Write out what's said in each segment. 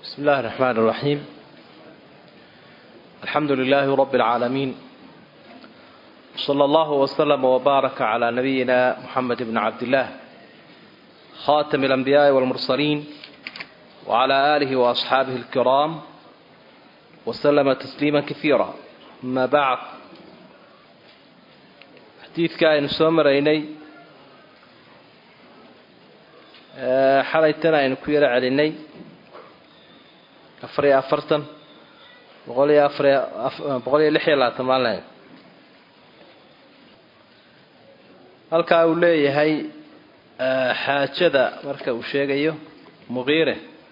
بسم الله الرحمن الرحيم الحمد لله رب العالمين صلى الله وسلم وبارك على نبينا محمد بن عبد الله خاتم الأنبياء والمرسلين وعلى آله وأصحابه الكرام وسلم تسليما كثيرا أما بعد حديث كائن سومريني xalaytana aynu ku yaro celinay afar iyo afartan boqol iyo afar boqol iyo lix iyo labaatan maalin halkaa uu leeyahay xaajada marka uu sheegayo muqiire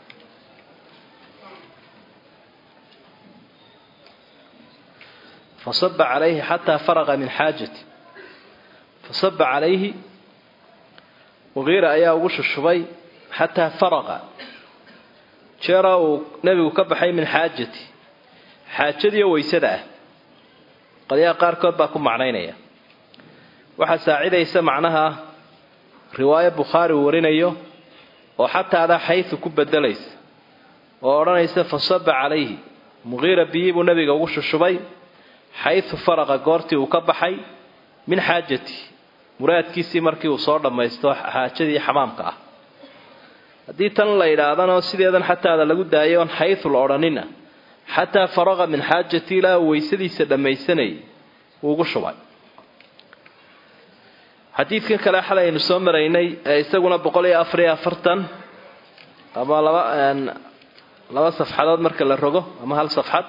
fasaba calayhi xataa faraqa min xaajati fasaba calayhi muqiira ayaa ugu shushubay xataa faraqa jeera uu nebigu ka baxay min xaajati xaajadiiyo waysada ah qolyaha qaarkood baa ku macnaynaya waxaa saacidaysa macnaha riwaayo bukhaari uu warinayo oo xataadaa xaysu ku bedelaysa oo odhanaysa fasaba calayhi muqiira biyii buu nebiga ugu shushubay xaysu faraqa goortii uu ka baxay min xaajati muraadkiisii markii uu soo dhammaysto xaajadii xamaamka ah haddii tan la yidhaahdana sideedan xataada lagu daayo on xaysu la odhanina xataa faraqa min xaajati ilaa uu weysadiisa dhammaysanayay wuu ugu shubay xadiidkan kale xalay aynu soo maraynay ee isaguna boqol iyo afar iyo afartan ama laba laba safxadood marka la rogo ama hal safxad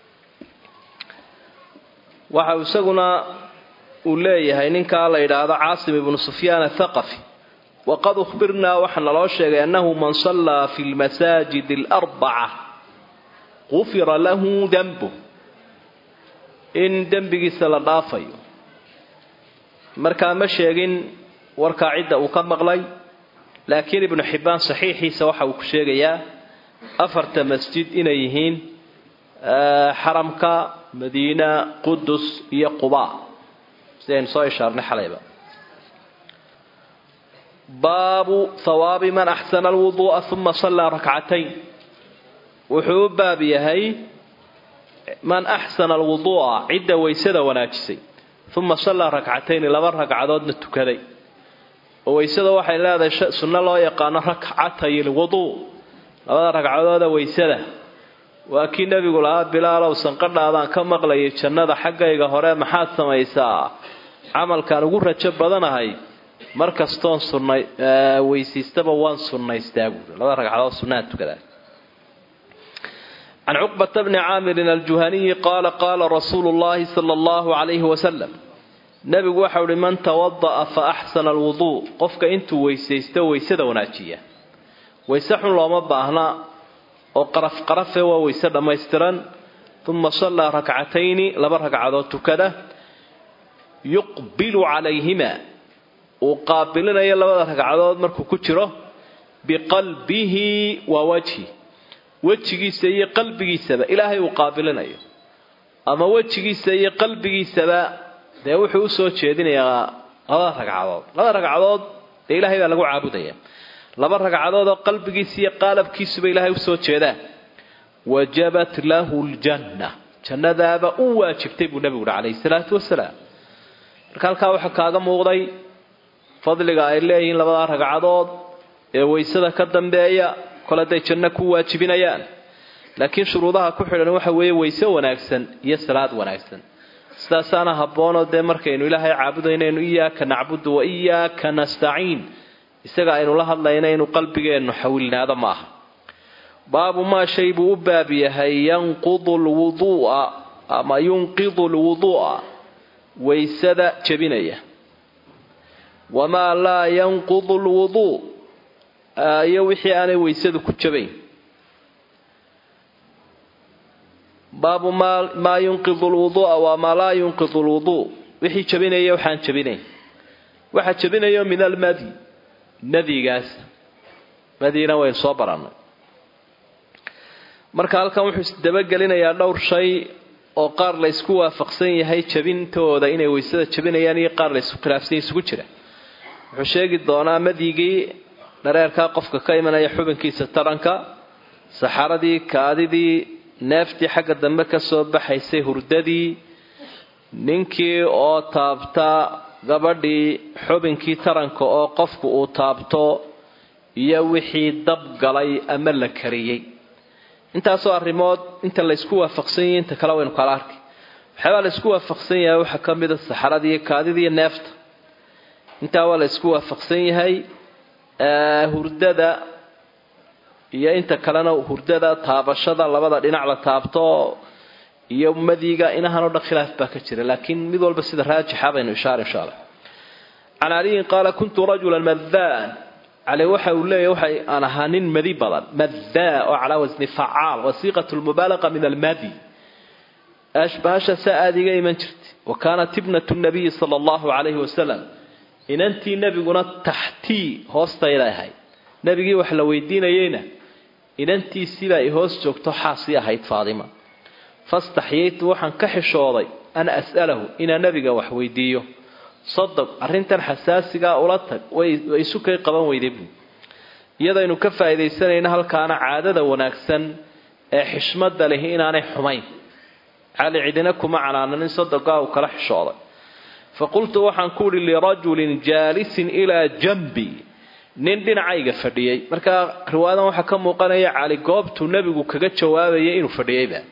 waxa uu isaguna uu leeyahay ninkaa la yidhaahdo caasim ibnu sufyaan athaqafi waqad uhbirnaa waxaa naloo sheegay annahu man sallaa fi lmasaajid alarbaca qufira lahu dembu in dembigiisa la dhaafayo markaa ma sheegin warkaa cidda uu ka maqlay laakiin ibnu xibbaan saxiixiisa waxa uu ku sheegayaa afarta masjid inay yihiin xaramka madiina qudus iyo quba sidaynu soo ishaarnay xalayba baabu hawaabi man axsana alwuduu'a uma sallaa rakcatayn wuxuu u baab yahay man axsana alwuduu'a cidda waysada wanaajisay uma sallaa rakcatayni laba ragcadoodna tukaday oo waysada waxay leedahay sunno loo yaqaano rakcatay lwuduu labada ragcadooda waysada waa kii nebigu lahaa bilaalow sanqadhaadaan ka maqlayay jannada xaggayga hore maxaad samaysaa camalkaan ugu rajo badanahay mar kastoon sunnay weysiistaba waan sunnaystaa buuri labada ragcadood sunnaha tukadaa can cuqbata bni caamirin aljuhaniyi qaala qaala rasuulu llahi sala allahu calayhi wasalam nebigu waxau uhi man tawada'a fa axsana alwuduu qofka intuu weysaysto weysada wanaajiya wayse xun looma baahna oo qaraf qarafe waa weyse dhammaystiran uma sallaa rakcatayni laba ragcadood tukada yuqbilu calayhima uu qaabilinayo labada ragcadood markuu ku jiro biqalbihi wa wajhi wejigiisa iyo qalbigiisaba ilaahay uu qaabilinayo ama wejigiisa iyo qalbigiisaba dee wuxuu usoo jeedinayaa labada ragcadood labada ragcadood dee ilaahay baa lagu caabudaya laba ragcadood oo qalbigiisa iyo qaalabkiisuba ilaahay usoo jeedaan wajabat lahu ljanna jannadaaba u waajibtay buu nebigu uhi calayhi salaatu wasalaam marka halkaa waxaa kaaga muuqday fadliga ay leeyihiin labadaa ragcadood ee waysada ka dambeeya kol hadday janno ku waajibinayaan laakiin shuruudaha ku xidhan waxa weeye wayse wanaagsan iyo salaad wanaagsan sidaasaana habboonoo dee markaynu ilaahay caabudaynaynu iyaaka nacbudu wa iyaaka nastaciin isaga aynu la hadlayna inuu qalbigeennu xawilnaado ma aha baabu maa shay buu u baab yahay yanqudu lwuduu'a ama yunqidu lwuduu'a waysada jebinaya wamaa laa yanqudu lwuduu iyo wixii aanay waysadu ku jabayn baabu maa yunqidu lwuduu'a wamaa laa yunqidu lwuduu wixii jabinaya waxaan jabinayn waxa jabinayo min almadi madigaas madiina waynu soo barannay marka halkan wuxuu isdabagelinayaa dhowr shay oo qaar la ysku waafaqsan yahay jabintooda inay waysada jabinayaan iyo qaar la ysku khilaafsan isugu jira wuxuu sheegi doonaa madigii dhareerkaa qofka ka imanaya xubinkiisa taranka saxaradii kaadidii neeftii xagga dambe ka soo baxaysay hurdadii ninkii oo taabta gabadhii xubinkii taranka oo qofku uu taabto iyo wixii dab galay ama la kariyey intaasoo arrimood inta laysku waafaqsan yahay inta kale waynu kala arkay waxyaabaa laysku waafaqsan yahay waxaa ka mid a saxaradii kaadidii neefta intaa waa laysku waafaqsan yahay hurdada iyo inta kalena hurdada taabashada labada dhinac la taabto iyo madiga inahan oo dhan khilaaf baa ka jira laakiin mid walba sida raajixa baynu ishaar insha allah can caliyin qaala kuntu rajulan madaan cali waxa uu leeyahy waxay aan ahaa nin madi badan madaa oo calaa wasni facaal wasiiqat lmubaalaqa min almadi ashbahasha saa aada iga iman jirtay wa kaanat ibnatu nabiyi sala allahu calayhi wasalam inantii nebiguna taxtii hoostayda ahayd nebigii wax la weydiinayeyna inantiisiibaa i hoos joogto xaasii ahayd faadima fastaxyaytu waxaan ka xishooday an as'alahu inaan nebiga wax weydiiyo sadaq arrintan xasaasigaa ula tag way isu kay qaban weyday buu iyadaynu ka faa'iidaysanayna halkaana caadada wanaagsan ee xishmada lihi inaanay xumayn cali cidina kuma canaananin sadaqaa uu kala xishooday fa qultu waxaan ku idhi lirajulin jaalisin ilaa jambi nin dhinacayga fadhiyey markaa riwaayadan waxaa ka muuqanaya cali goobtuu nebigu kaga jawaabayay inuu fadhiyeyba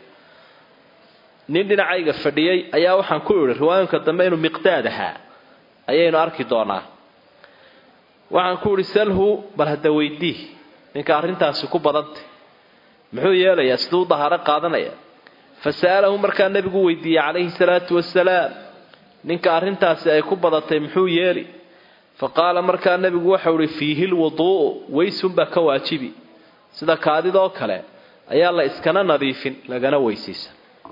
nin dhinacayga fadhiyey ayaa waxaan ku idhi riwaayinka dambe inuu miqdaad ahaa ayaynu arki doonaa waxaan ku idhi salhu bal hadda weydii ninka arrintaasi ku badantay muxuu yeelayaa siduu u dahaaro qaadanaya fa sa'alahu markaa nebigu weydiiyey calayhi salaatu wasalaam ninka arrintaasi ay ku badatay muxuu yeeli fa qaala markaa nebigu waxau ihi fiihi lwuduu'u weysunbaa ka waajibi sida kaadidoo kale ayaa la iskana nadiifin lagana weysiisa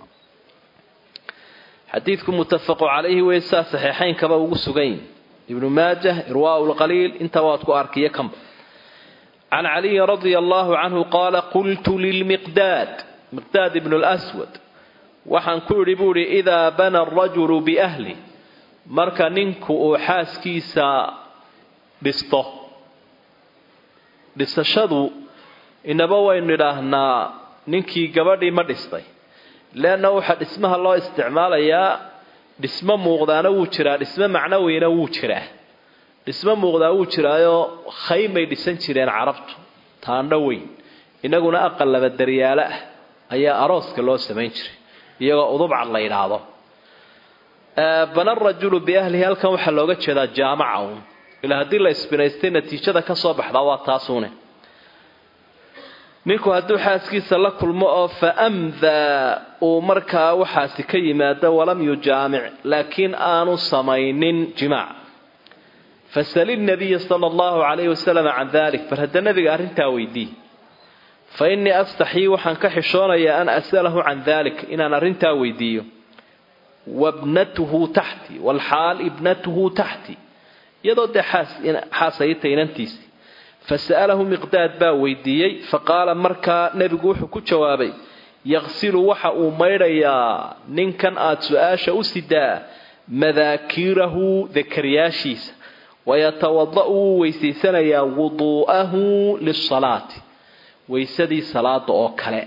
xadiidku muttafaqu calayhi wey saa saxiixaynkaba ugu sugan yihin ibnu maajah irwaau lqaliil inta waad ku arkiyo kanba can caliyin radia allahu canhu qaala qultu lilmiqdaad miqdaad ibnu lswad waxaan ku idhi buu idhi idaa bana arajulu biahli marka ninku uu xaaskiisa dhisto dhisashadu inaba waynu idhaahnaa ninkii gabadhii ma dhistay leanna waxaa dhismaha loo isticmaalayaa dhismo muuqdaana wuu jiraa dhismo macnaweyna wuu jiraa dhismo muuqdaa wuu jiraayo khaymay dhisan jireen carabtu taandho weyn inaguna aqal laba daryaalo ah ayaa arooska loo samayn jiray iyagoo udubcad la yidhaahdo bana rajulu biahlihi halkan waxaa looga jeedaa jaamaca uun ilaa haddii la isbinaystay natiijada ka soo baxdaa waa taasuune ninku hadduu xaaskiisa la kulmo oo fa amdaa uu markaa waxaasi ka yimaado walam yujaamic laakiin aanu samaynin jimaac fasali nabiya sala allahu calayhi wasalam can dalik bal hadda nabiga arrintaa weydii fa innii astaxyii waxaan ka xishoonayaa an as'alahu can dalik inaan arrintaa weydiiyo wabnatuhu taxti walxaal ibnatuhu taxti iyadoo dee xaasayta inantiisi fasa'alahu miqdaad baa weydiiyey faqaala markaa nebigu wuxuu ku jawaabay yaqsilu waxa uu maydhayaa ninkan aada su-aasha u sidaa madaakiirahu dakaryaashiisa wayatawada-u wuu weysaysanayaa wuduu'ahu lisalaati weysadii salaada oo kale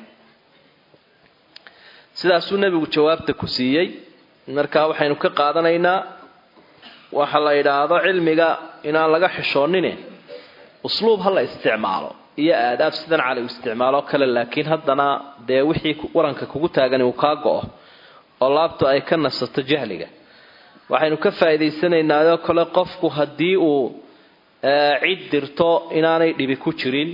sidaasuu nebigu jawaabta ku siiyey markaa waxaynu ka qaadanaynaa waxa la yidhaahdo cilmiga inaan laga xishoonine usluub ha la isticmaalo iyo aadaab sidan cali u isticmaaloo kale laakiin haddana dee wixii waranka kugu taagani uu kaa go-o oo laabtu ay ka nasato jahliga waxaynu ka faa'iidaysanaynaaoo kale qofku haddii uu cid dirto inaanay dhibi ku jirin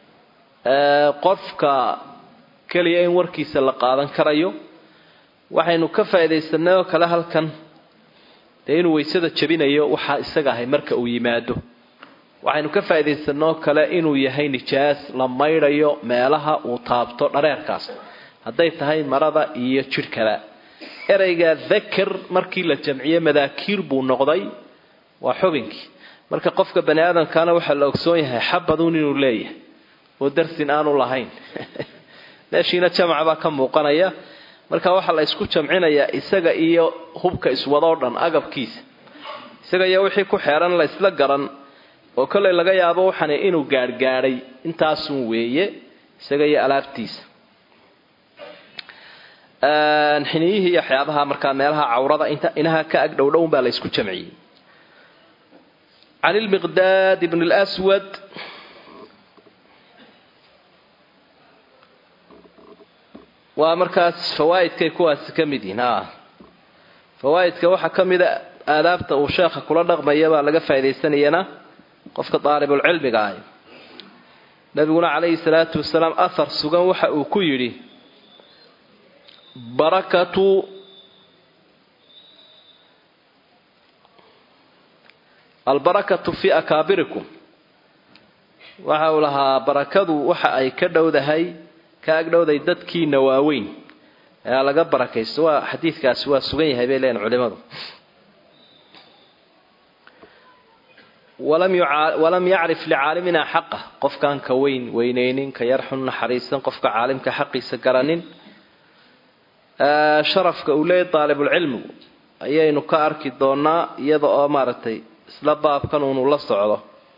qofka keliya in warkiisa la qaadan karayo waxaynu ka faa'iidaysanay oo kale halkan dee inuu weysada jabinayo waxaa isaga ahay marka uu yimaado waxaynu ka faa'iidaysanoo kale inuu yahay nijaas la maydhayo meelaha uu taabto dhareerkaas hadday tahay marada iyo jidhkaba ereyga dakar markii la jamciye madaakiir buu noqday waa xubinkii marka qofka bani aadamkaana waxaa la ogsoon yahay xabaduun inuu leeyahay oo darsin aanu lahayn meeshiina jamaca baa ka muuqanaya marka waxaa la isku jamcinayaa isaga iyo hubka iswadoo dhan agabkiisa isaga iyo wixii ku xeeran la isla garan oo kollay laga yaabo waxani inuu gaadhgaadhay intaasun weeye isaga iyo alaabtiisa xiniyihii iyo waxyaabaha markaa meelaha cawrada inta inaha ka ag dhowdhown baa la ysku jamciyey can ilmiqdaad ibn lswad waa markaas fawaaidkay kuwaasi ka mid yihiin a fawaaidka waxaa ka mida aadaabta uu sheekha kula dhaqmaya baa laga faa'idaysanayana qofka daalibulcilmiga ah nabiguna calayhi salaatu wasalaam ahar sugan waxa uu ku yidhi barakatu albarakatu fii akaabirikum waxa uu lahaa barakadu waxa ay ka dhowdahay ka agdhowday dadkiina waaweyn ayaa laga barakaysto waa xadiidkaasi waa sugan yahay bay leeyihin culimadu walam yacrif licaalimina xaqa qofkaan ka weyn weyneynin ka yar xun naxariisan qofka caalimka xaqiisa garanin sharafka uu leeyahy daalibulcilmigu ayaynu ka arki doonaa iyada oo maaragtay isla baabkan uunu la socdo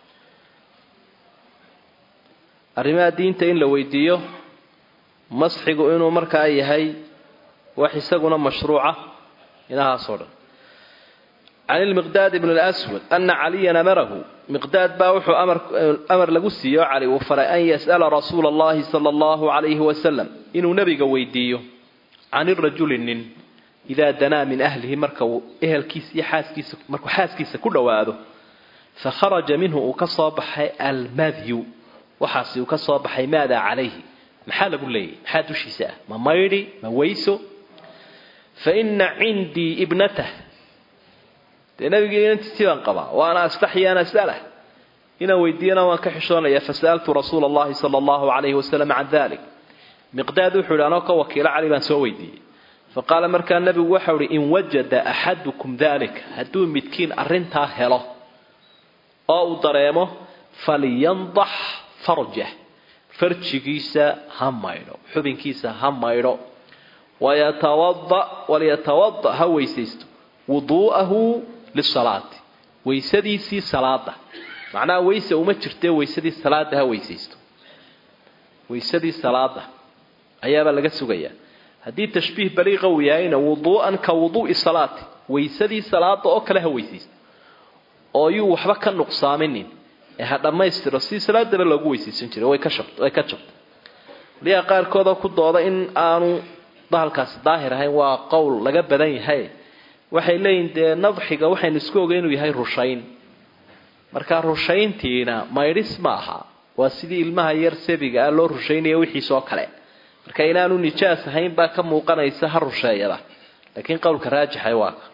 arrimaha diinta in la weydiiyo masxigu inuu markaa yahay wax isaguna mashruuca inahaasoo dhan can ilmiqdaad ibn lswad ana caliyan amarahu miqdaad baa wuxuu amar lagu siiye oo cali uu faray an yas'ala rasuula allahi sala allahu calayhi wasalam inuu nebiga weydiiyo can irajuli nin idaa danaa min ahlihi marka uu ehelkiisa iyo xaaskiisa markuu xaaskiisa ku dhowaado fa kharaja minhu uu ka soo baxay almadyu waxaasi uu ka soo baxay maadaa calayhi maxaa lagu leeyahy maxaa dushiisa ah ma maydhi ma weyso fa ina cindii ibnatah dee nabigii inantiisii baan qabaa waana astaxyi an as'alah inaan weydiiyana waan ka xishoonaya fasa'altu rasuula allahi sala allahu calayhi wasalam can dalik miqdaad wuxuu yidhi anoo ka wakiilo cali baan soo weydiiyey fa qaala markaa nebigu waxau ihi in wajada axadukum dalika hadduu midkiin arrintaa helo oo uu dareemo falyandax farjah farjigiisa ha maydho xubinkiisa ha maydho wayatawada walyatawada ha weysaysto wuduu'ahu lisalaati weysadiisii salaada macnaha weyse uma jirtee weysadii salaada ha weysaysto weysadii salaada ayaabaa laga sugayaa haddii tashbiih baliiqa uu yahayna wuduu'an ka wuduu'i salaati weysadii salaada oo kale ha weysaysto oo yuu waxba ka nuqsaaminin ee ha dhammaystiro si salaadaba loogu weysaysan jiray way ka shabt way ka jabtay waliyaa qaarkoodoo ku dooda in aanu bahalkaasi daahir ahayn waa qowl laga badan yahay waxay leeyihin dee nadxiga waxaynu isku ogay inuu yahay rushayn markaa rushayntiina maydhis ma aha waa sidii ilmaha yar sabiga ah loo rushaynaya wixiisoo kale marka inaanu nijaas ahayn baa ka muuqanaysa ha rusheeyada laakiin qowlka raajixa waa ka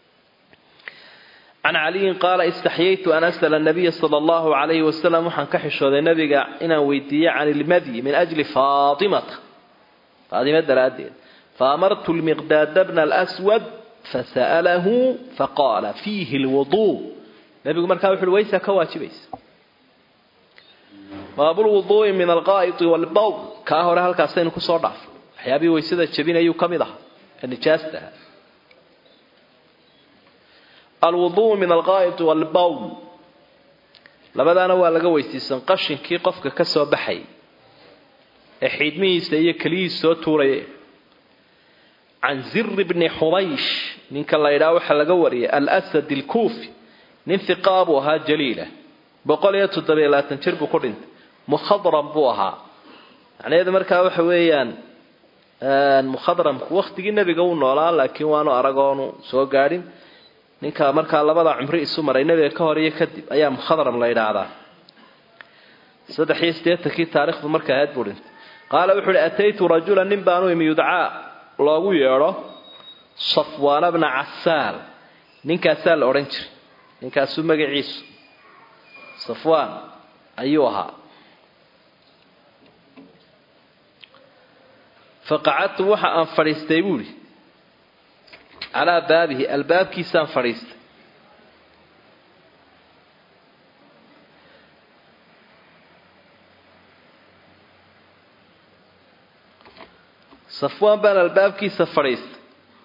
can caliyin qaala istaxyaytu an as'ala nabiya sala allahu calayhi wasalam waxaan ka xishooday nabiga inaan weydiiye can ilmadyi min ajli faatimata faatima daraaddeed faamartu lmiqdaada bna alswad fasa'alahu faqaala fiihi lwuduu nabigu markaa wuxu uhi waysaa ka waajibaysa baabulwuduu'i min alqaa'idi walbawl kaa hore halkaasaynu kusoo dhaafay waxyaabihii waysada jebinayuu ka mid ahaa ee nijaasta aha alwudu'u min alqaa'idi walbawl labadaana waa laga weysiisan qashinkii qofka ka soo baxay ee xiidmihiisa iyo keliyihiisa soo tuuraya can ziri bni xubaysh ninka la ydhaha waxaa laga wariyay alsad alkuufi nin hiqaa buu ahaa jaliila boqol iyo toddobiyo labaatan jir buu ku dhintay mukhadram buu ahaa macnaheedu markaa waxa weeyaan mukhadramku wakhtigii nebiga uu noolaa laakiin waanu aragoonu soo gaadhin ninka markaa labada cumri isu maray nebiga ka hor iyo kadib ayaa mukhadram la yidhaahdaa saddex iyo siddeetankii taarikhdu markay ahayd buu dhintay qaala wuxu uhi ataytu rajula nin baanu imi yudcaa loogu yeedho safwaana bna casaal ninkaasaa la odhan jiray ninkaasuu magaciisu safwaan ayuu ahaa faqacadtu waxa aan fadhiistay buuhi calaa baabihi albaabkiisaan fadhiistay safwaan baan albaabkiisa fadhiistay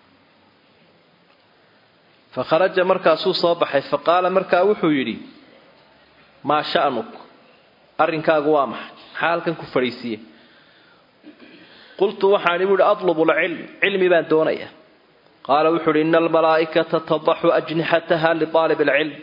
fa kharaja markaasuu soo baxay fa qaala markaa wuxuu yidhi maa sha'nuk arrinkaagu waa maxay maxaa halkan ku fadhiisiiye qultu waxaan ibu ihi atlubu lcilm cilmi baan doonaya qaala wuxuu uhi ina almalaa'ikata tadaxu ajnixataha liaalib alcilm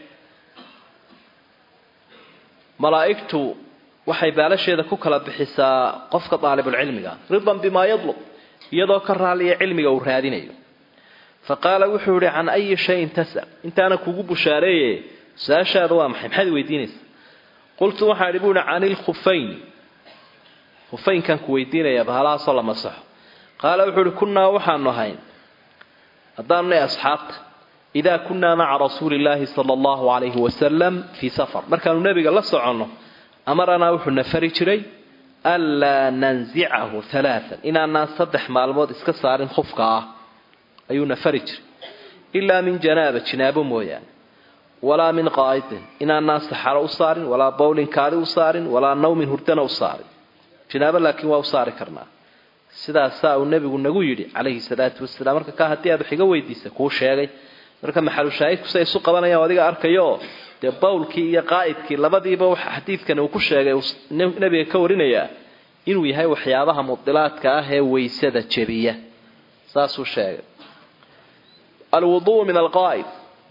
malaa'igtu waxay baalasheeda ku kala bixisaa qofka daalibulcilmiga ridan bimaa yadlub iyadoo ka raaliya cilmiga uu raadinayo fa qaala wuxuu ihi can ayi shayin tasal intaana kugu bushaareeye su-aashaada waa maxay maxaad weydiinaysa qultu waxaan ihi bu ihi can ilkhufayni hufaynkaan ku weydiinaya bahalahaasoo la masaxo qaala wuxuu uhi kunnaa waxaanu ahayn haddaanu nahay asxaabta idaa kunnaa maca rasuuli illaahi sala allahu calayhi wasalam fii safar markaanu nebiga la soconno amaranaa wuxuu na fari jiray anlaa nansicahu halaaan inaanaan saddex maalmood iska saarin khufka ah ayuu na fari jiray ilaa min janaaba jinaabo mooyaane walaa min qaa'idin inaanaan saxaro u saarin walaa bowlin kaali u saarin walaa nawmin hurdana u saarin jinaabo laakiin waa u saari karnaa sidaasaa uu nebigu nagu yidhi calayhi salaatu wasalaam marka kaa haddii aad wax iga weydiisa kuu sheegay marka maxalushaahidku say isu qabanayaan adiga arkayo dee bawlkii iyo qaa'idkii labadiiba waxa xadiidkani uu ku sheegay nebiga ka warinayaa inuu yahay waxyaabaha mudilaadka ah ee weysada jebiya saasuu sheegay alwuduu min alqaa'id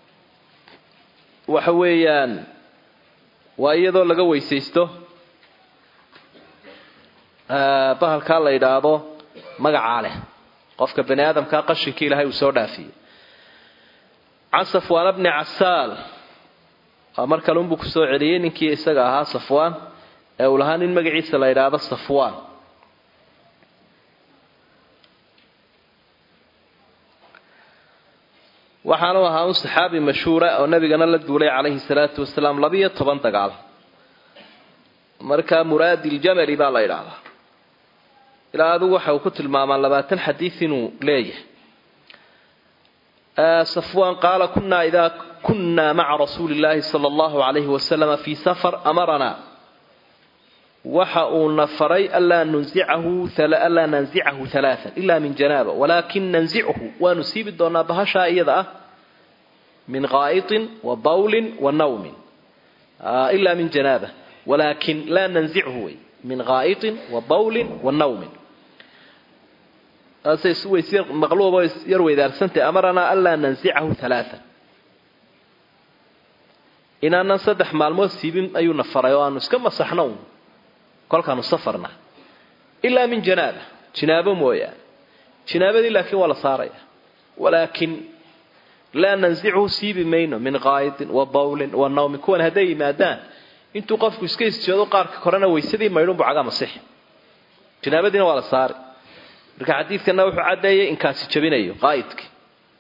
waxa weeyaan waa iyadoo laga weysaysto bahalkaa la yidhaahdo magacaa leh qofka bani aadamkaa qashinkii ilaahay uu soo dhaafiyey can safwaan bni casaal waa mar kale unbuu kusoo celiyey ninkii isaga ahaa safwaan ee uu lahaa nin magaciisa la yidhaahdo safwaan waxaanu ahaa un saxaabi mashhuura oo nabigana la duulay calayhi salaatu wasalaam labiyo toban dagaal markaa muraadi ljamali baa la yidhaahdaa ilaa adigu waxa uu ku tilmaamaa labaatan xadiid inuu leeyahay safwaan qaala kunaa idaa kunaa maca rasuuli illaahi sala allahu calayhi wasalama fii safar amaranaa waxa uuna faray anlaa nunsicahu anlaa nansicahu halaaan ilaa min janaaba walaakin nansichu waanu siibi doonaa bahashaa iyada ah min qaa'itin wa bawlin wa nawmin ilaa min janaaba walaakin laa nansichu wey min qaa'itin wa bawlin wa nawmin maqluubo yar weydaarsantay amaranaa anlaa nansicahu halaaan inaanan saddex maalmood siibin ayuuna faray oo aanu iska masaxno un kolkaanu safarna ilaa min janaaba jinaabo mooyaane jinaabadii laakiin waa la saaraya walaakin laa nansichu siibi mayno min qaa'idin wa bawlin wa nawmin kuwan hadday yimaadaan intuu qofku iska isjeedo qaarka korena waysadii maydhunbu cagaa masixi jinaabadiina waa la saari marka xadiidkana wuxuu caddeeyay inkaasi jabinayo qaa'idkii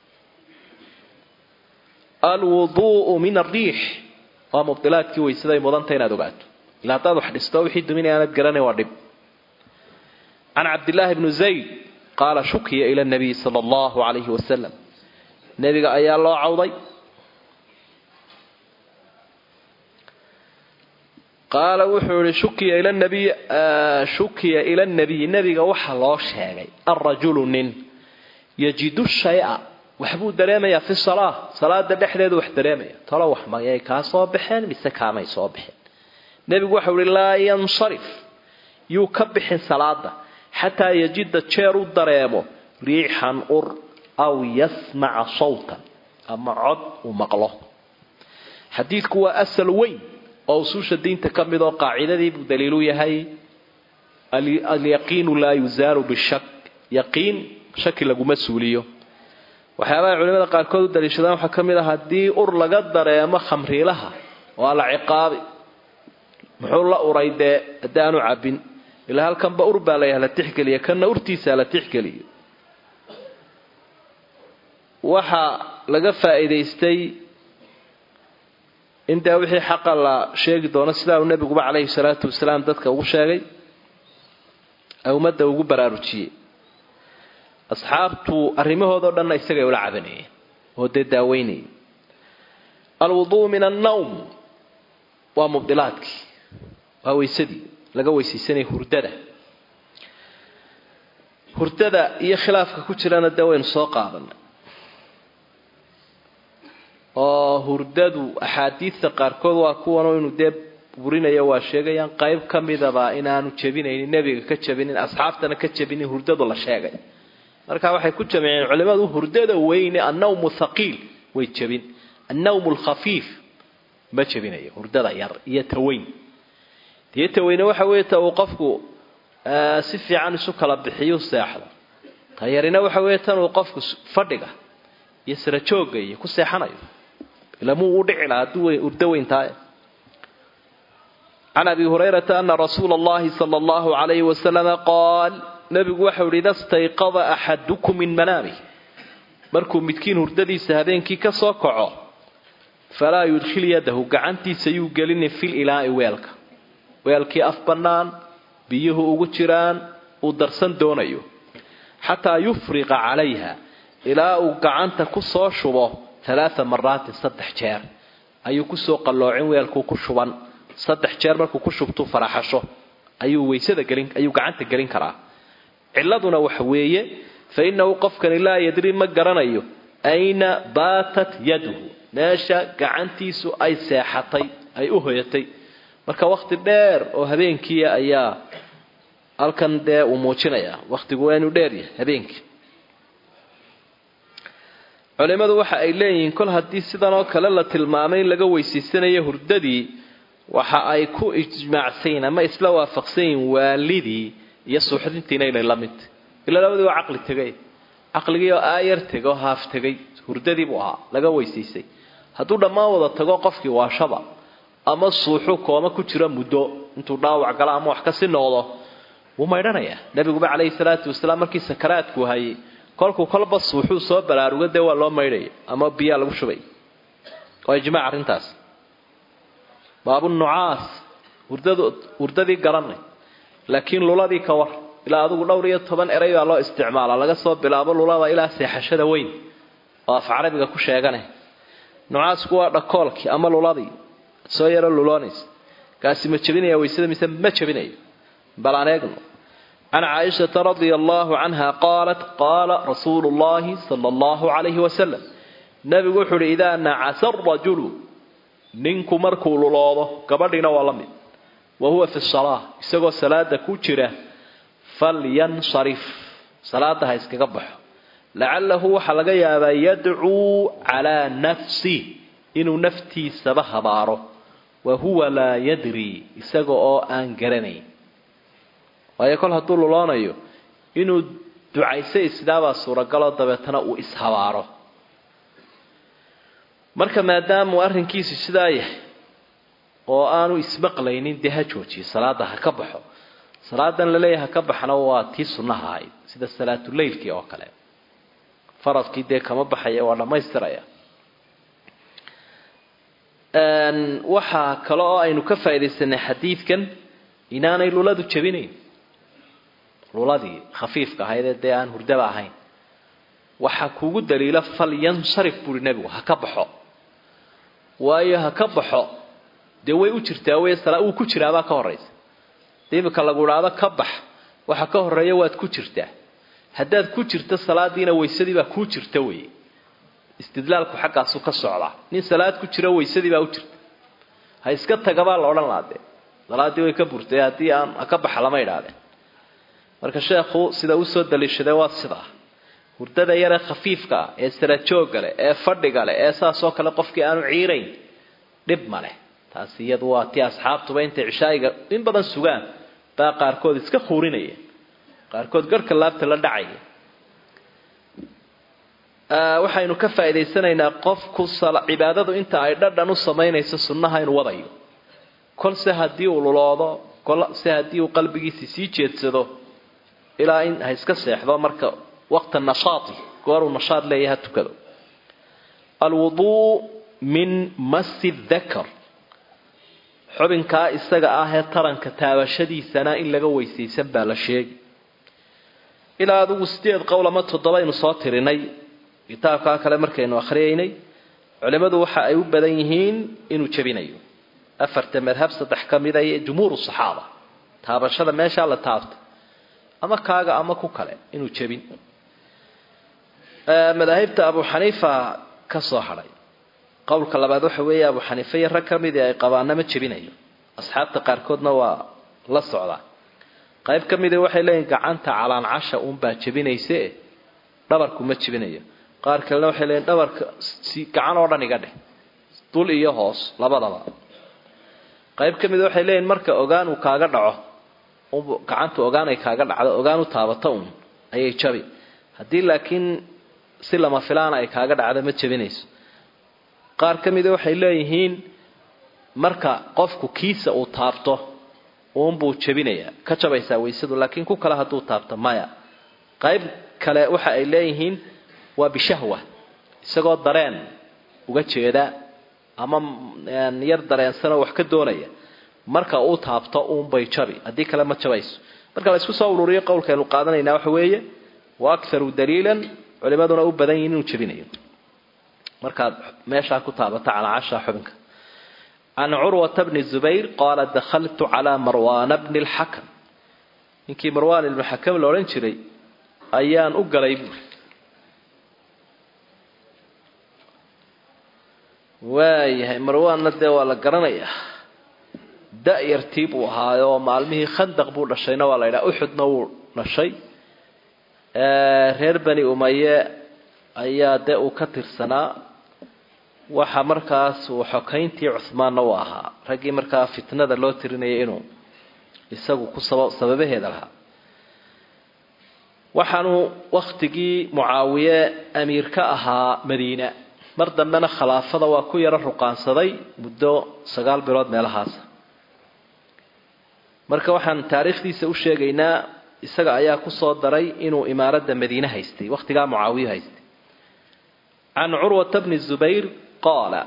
alwuduu'u min ariix waa mubdilaadkii waysaday mudanta inaad ogaato ila haddaad wax dhisto wixii duminaya aanad garanay waa dhib can cabdillaahi bni zayd qaala shukiya ila nabiy sala allahu calayhi wasalam nebiga ayaa loo cawday qaala wuxuu yihi shukiya ila nabiy shukiya ila nabiyi nebiga waxa loo sheegay alrajulu nin yajidu shaya waxbuu dareemayaa fi salaa salaada dhexdeedu wax dareemaya talo wax mayay kaa soo baxeen mise kaamay soo baxeen nebigu waxau ihi laa yansarif yuu ka bixin salaada xataa yajida jeer u dareemo riixan ur aw yasmaca sawtan ama cod uu maqlo xadiidku waa asal weyn oo usuusha diinta ka mid oo qaacidadii buu daliilu yahay alyaqiinu laa yuzaalu bishak yaqiin shaki laguma suuliyo waxyaabaha culimada qaarkood u daliishadaan waxaa ka mid ah haddii ur laga dareemo khamriilaha waa la ciqaabi muxuu la uray dee haddii aanu cabbin ilaa halkanba ur baa layaha la tixgeliya kanna urtiisaa la tixgeliyo waxaa laga faa'iidaystay in dee wixii xaqa la sheegi doono sidaa uu nebiguba calayhi salaatu wasalaam dadka ugu sheegay ee ummadda ugu baraarujiyey asxaabtu arrimahoodao dhanna isagay ula cabanayeen oo dee daaweynayay alwuduu min annawm waa mubdilaadkii waa weysadii laga weysaysanaya hurdada hurdada iyo khilaafka ku jirana dee waynu soo qaadanay oo hurdadu axaadiidta qaarkood waa kuwanoo inuu dee burinaya waa sheegayaan qayb ka midaba inaanu jebinaynin nebiga ka jebinin asxaabtana ka jebinin hurdadu la sheegay marka waxay ku jamciyeen culimadu hurdada weyne annawmu thaqiil way jebin annawmu alkhafiif ma jebinayo hurdada yar iyo taweyn iyo taweyne waxa weeye ta uu qofku si fiican isu kala bixiyu seexdo ta yarina waxa weeye tan uu qofku fadhiga iyo sira joogga iyo ku seexanayo ilamuu u dhici lahaa hadduu hurdo weyntaay can abi hurayrata ana rasuula allahi sala allahu calayhi wasalama qaal nabigu waxau ihi ida stayqada axadukum min manaamih markuu midkiin hurdadiisa habeenkii ka soo kaco falaa yudkhil yadahu gacantiisa yuu gelini fil ilaa'i weelka weelkii af bannaan biyuhu ugu jiraan uu darsan doonayo xataa yufriqa calayha ilaa uu gacanta ku soo shubo alaaa maraatin saddex jeer ayuu kusoo qalloocin weelkuu ku shuban saddex jeer markuu ku shubtuu faraxasho ayuu weysada gelin ayuu gacanta gelin karaa ciladuna waxa weeye fa innahu qofkani laa yadri ma garanayo ayna baatat yaduhu meesha gacantiisu ay seexatay ay u hoyatay marka wakhti dheer oo habeenkiia ayaa halkan dee uu muujinayaa wakhtigu waa inuu dheeryahay habeenkii culimadu waxa ay leeyihiin kol haddii sidan oo kale la tilmaamay in laga weysaysanayo hurdadii waxa ay ku ijmaacsayin ama isla waafaqsanyihin waalidii iyo suuxdintiina inay la mid ilaa labadii waa caqli tegay caqligii oo aayar tegay oo haaf tegay hurdadii buu ahaa laga weysaysay hadduu dhammaan wada tago qofkii waashaba ama suuxu kooma ku jiro muddo intuu dhaawac gala ama wax kasi noqdo wuu maydhanayaa nabiguba calayhi salaatu wasalaam markii sakaraadku hayay kolkuu kolba suuxuu soo baraaruga dee waa loo maydhaya ama biyaa lagu shubay waa ijmaac arrintaas baabu nucaas hurdad hurdadii garanay laakiin luladii ka war ilaa adigu dhowr iyo toban eray baa loo isticmaalaa laga soo bilaabo lulada ilaa seexashada weyn oo af carabiga ku sheegane nucaasku waa dhakoolkii ama luladii soo yaro luloonaysa kaasi ma jebinaya waysada mise ma jebinayo bal aan eegno can caaishata radia allahu canha qaalat qaala rasuulu llahi sala allahu calayhi wasalam nabigu wuxuu uhi idaa nacasa arajulu ninku markuu luloodo gabadhiina waa la mid wa huwa fi salaa isagoo salaada ku jira falyansarif salaada ha iskaga baxo lacalahu waxaa laga yaabaa yadcuu calaa nafsi inuu naftiisaba habaaro wa huwa laa yadri isaga oo aan garanayn waayo kol hadduu luloonayo inuu ducayso isdaabaa suuragaloo dabeetana uu ishabaaro marka maadaamuu arrinkiisu sidaa yahay oo aanu ismaqlaynin dee ha joojiyo salaada ha ka baxo salaadan laleeyahay ha ka baxna waa tii sunnaha ahayd sida salaatuleylkii oo kale faradkii dee kama baxaya waa dhammaystiraya waxaa kale oo aynu ka faaidaysanay xadiidkan inaanay luladu jabinayn luladii khafiifka ahaydee dee aan hurdaba ahayn waxaa kugu daliila fal yansarif buuri nebigu ha ka baxo waayo ha ka baxo dee way u jirtaa wey wuu ku jiraabaa ka horaysa de imika lagu idhaado ka bax waxa ka horeeya waad ku jirtaa haddaad ku jirto salaadiina waysadiibaa kuu jirta wey istidlaalku xaggaasu ka socdaa nin salaad ku jiro waysadii baa u jirta ha iska tagabaa la odhan laha dee salaadii way ka burtay haddii aan ha ka baxa lama idhaahdeen marka sheekhu sida usoo daliishaday waa sidaa hurdada yaree khafiifka ah ee sarajoogga leh ee fadhiga leh ee saasoo kale qofkii aanu ciirayn dhib ma leh taasi iyadu waa tii asxaabtuba intay cishaa'iga in badan sugaan baa qaarkood iska khuurinayeen qaarkood garhka laabta la dhacaya waxaynu ka faa'idaysanaynaa qofku cibaadadu inta ay dhadhan u samaynayso sunnaha inuu wadayo kolse haddii uu luloodo kolse haddii uu qalbigiisi sii jeedsado ilaa in ha iska seexdo marka waqta nashaati gooruu nashaad leeyahay ha tukado alwuduu min masi dakar xubinkaa isaga ah ee taranka taabashadiisana in laga weysaysan baa la sheegi ilaa adigu sideed qowl ama toddobaynu soo tirinay kitaabkaa kale markaynu akhriyaynay culimmadu waxa ay u badan yihiin inuu jebinayo afarta madhab saddex ka mida iyo jumhuuru saxaaba taabashada meeshaa la taabta ama kaaga ama ku kale inuu jebin madaahibta abu xaniifa ka soo hadhay qowlka labaad waxa weeye abu xaniifa iyo rag ka midii ay qabaana ma jebinayo asxaabta qaarkoodna waa la socdaa qayb ka mida waxay leeyihin gacanta calaancasha uunbaa jebinayse dhabarku ma jebinayo qaar kalena waxay leeyihin dhabarka si gacan oo dhan iga dheh dul iyo hoos labadaba qayb ka mida waxay leeyihin marka ogaan uu kaaga dhaco gacantu ogaan ay kaaga dhacdo ogaan u taabato uun ayay jabi haddii laakiin si lama filaana ay kaaga dhacdo ma jebinayso qaar ka mida waxay leeyihiin marka qofku kiisa uu taabto uunbuu jebinayaa ka jabaysaa waysadu laakiin ku kale hadduu taabto maya qayb kale waxa ay leeyihiin waa bishahwa isagoo dareen uga jeeda ama yar dareensanoo wax ka doonaya marka uu taabto uunbay jabi haddii kale ma jabayso marka la isku soo ururiyo qowlkaynu qaadanaynaa waxa weeye wa akharu daliilan culimaduna u badan yihin inuu jebinayo markaad meeshaa ku taabato calaacasha xubinka can curwata bni zubayr qaala dakhaltu calaa marwaana bni lxakam ninkii marwaan ibnu xakam la odhan jiray ayaan u galay buuri waayahay marwaanna dee waa la garanayaa da-yartii buu ahaayoo maalmihii khandaq buu dhashayna waa la yidhaha uxudna wuu dhashay reer bani umaye ayaa dee uu ka tirsanaa waxa markaas uu xokayntii cuhmaanna u ahaa raggii markaa fitnada loo tirinayay inuu isagu ku sababaheeda lahaa waxaanu wakhtigii mucaawiye amiir ka ahaa madiina mar dambena khilaafada waa ku yaro ruqaansaday muddo sagaal bilood meelahaasa marka waxaan taariikhdiisa u sheegaynaa isaga ayaa kusoo daray inuu imaaradda madiine haystay wakhtigaa mucaawiye haystay can curwata bni zubayr qaala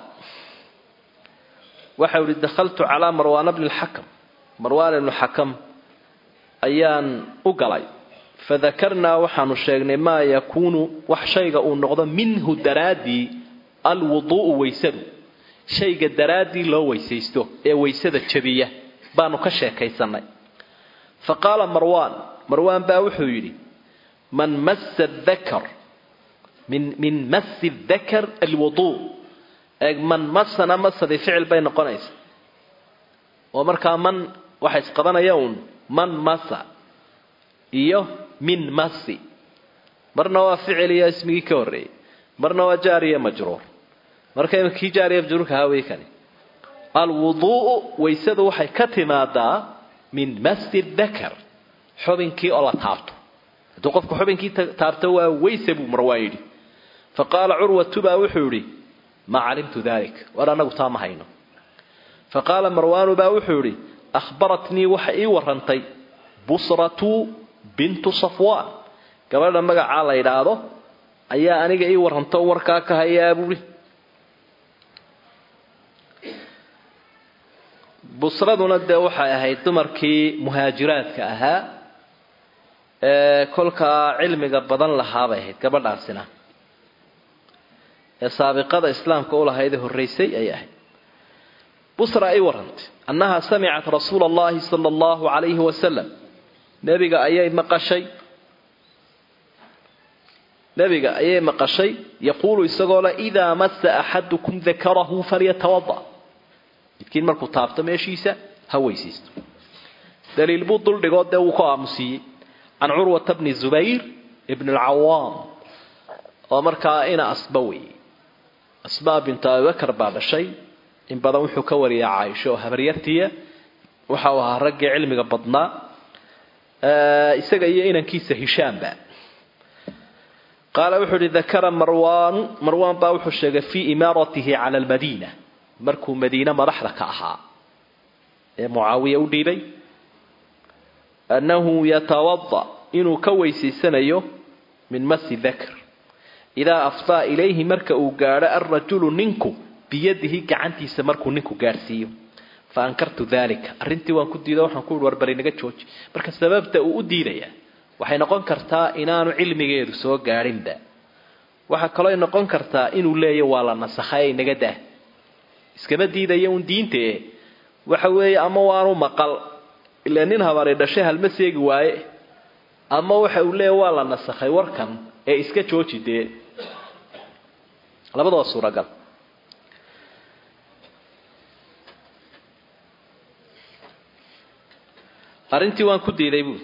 waxau ihi dakhaltu calaa marwaana bni lxakam marwaan ibnu xakam ayaan u galay fadakarnaa waxaanu sheegnay maa yakuunu wax shayga uu noqdo minhu daraaddii alwuduu'u weysadu shayga daraaddii loo weysaysto ee weysada jabiya baanu ka sheekaysanay fa qaala marwaan marwaan baa wuxuu yidhi man massa dakar min min masi dakar alwuduu eeg man masana masadii ficil bay noqonaysa oo markaa man waxa isqabanaya uun man masa iyo min masi marna waa ficil iyo ismigii ka horreeyey marna waa jaariya majruur marka kii jaariya majruurka hawey kani alwuduu'u waysadu waxay ka timaadaa min masi dakar xubinkii oo la taabto hadduu qofku xubinkii taabto waa weyse buu marwaan yidhi fa qaala curwatu baa wuxuu yidhi maa calimtu dalik war annagu taa ma hayno fa qaala marwaanu baa wuxuu yidhi ahbaratnii waxa ii warantay busratu bintu safwaan gabadha magacaa la yidhaahdo ayaa aniga ii waranto warkaa ka hayaa buuhi busraduna dee waxay ahayd dumarkii muhaajiraadka ahaa ee kolkaa cilmiga badan lahaabay ahayd gabadhaasina ee saabiqada islaamka u lahayd ee horraysay ayay ahayd busra ay warantay annaha samicat rasuula allahi sala allahu calayhi wasalam nebiga ayay maqashay nebiga ayay maqashay yaquulu isagoo le idaa massa axadukum dakarahu falyatawada midkiin markuu taabto meeshiisa ha weysaysto daliil buu duldhigoo dee wuu ku aamusiiyey can curwata bni zubayr ibn alcawaam oo markaa ina asba weeye asbaa bintu abibakar baa dhashay in badan wuxuu ka wariyaa caaisho oo habaryartiya waxau ahaa raggii cilmiga badnaa isaga iyo inankiisa hishaamba qaala wuxuu uhi dakara marwaan marwaan baa wuxuu sheegay fii imaaratihi cala almadiina markuu madiine madaxda ka ahaa ee mucaawiya u dhiibay annahu yatawada inuu ka weysaysanayo min masi dakr idaa afdaa ilayhi marka uu gaadho alrajulu ninku biyadihi gacantiisa markuu ninku gaadhsiiyo fa ankartu dalika arrintii waan ku diido waxaan ku ihi warbari naga jooji marka sababta uu u diidayaa waxay noqon kartaa inaanu cilmigeedu soo gaadhinba waxaa kaloo noqon kartaa inuu leeya waa la nasakhay naga dah iskama diidaya un diinta e waxa weeye ama waanu maqal ilaa nin habari dhashay halma seegi waaye ama waxa uu leeya waa la nasakhay warkan ee iska jooji dee labadaba suuragal arrintii waan ku diiday buui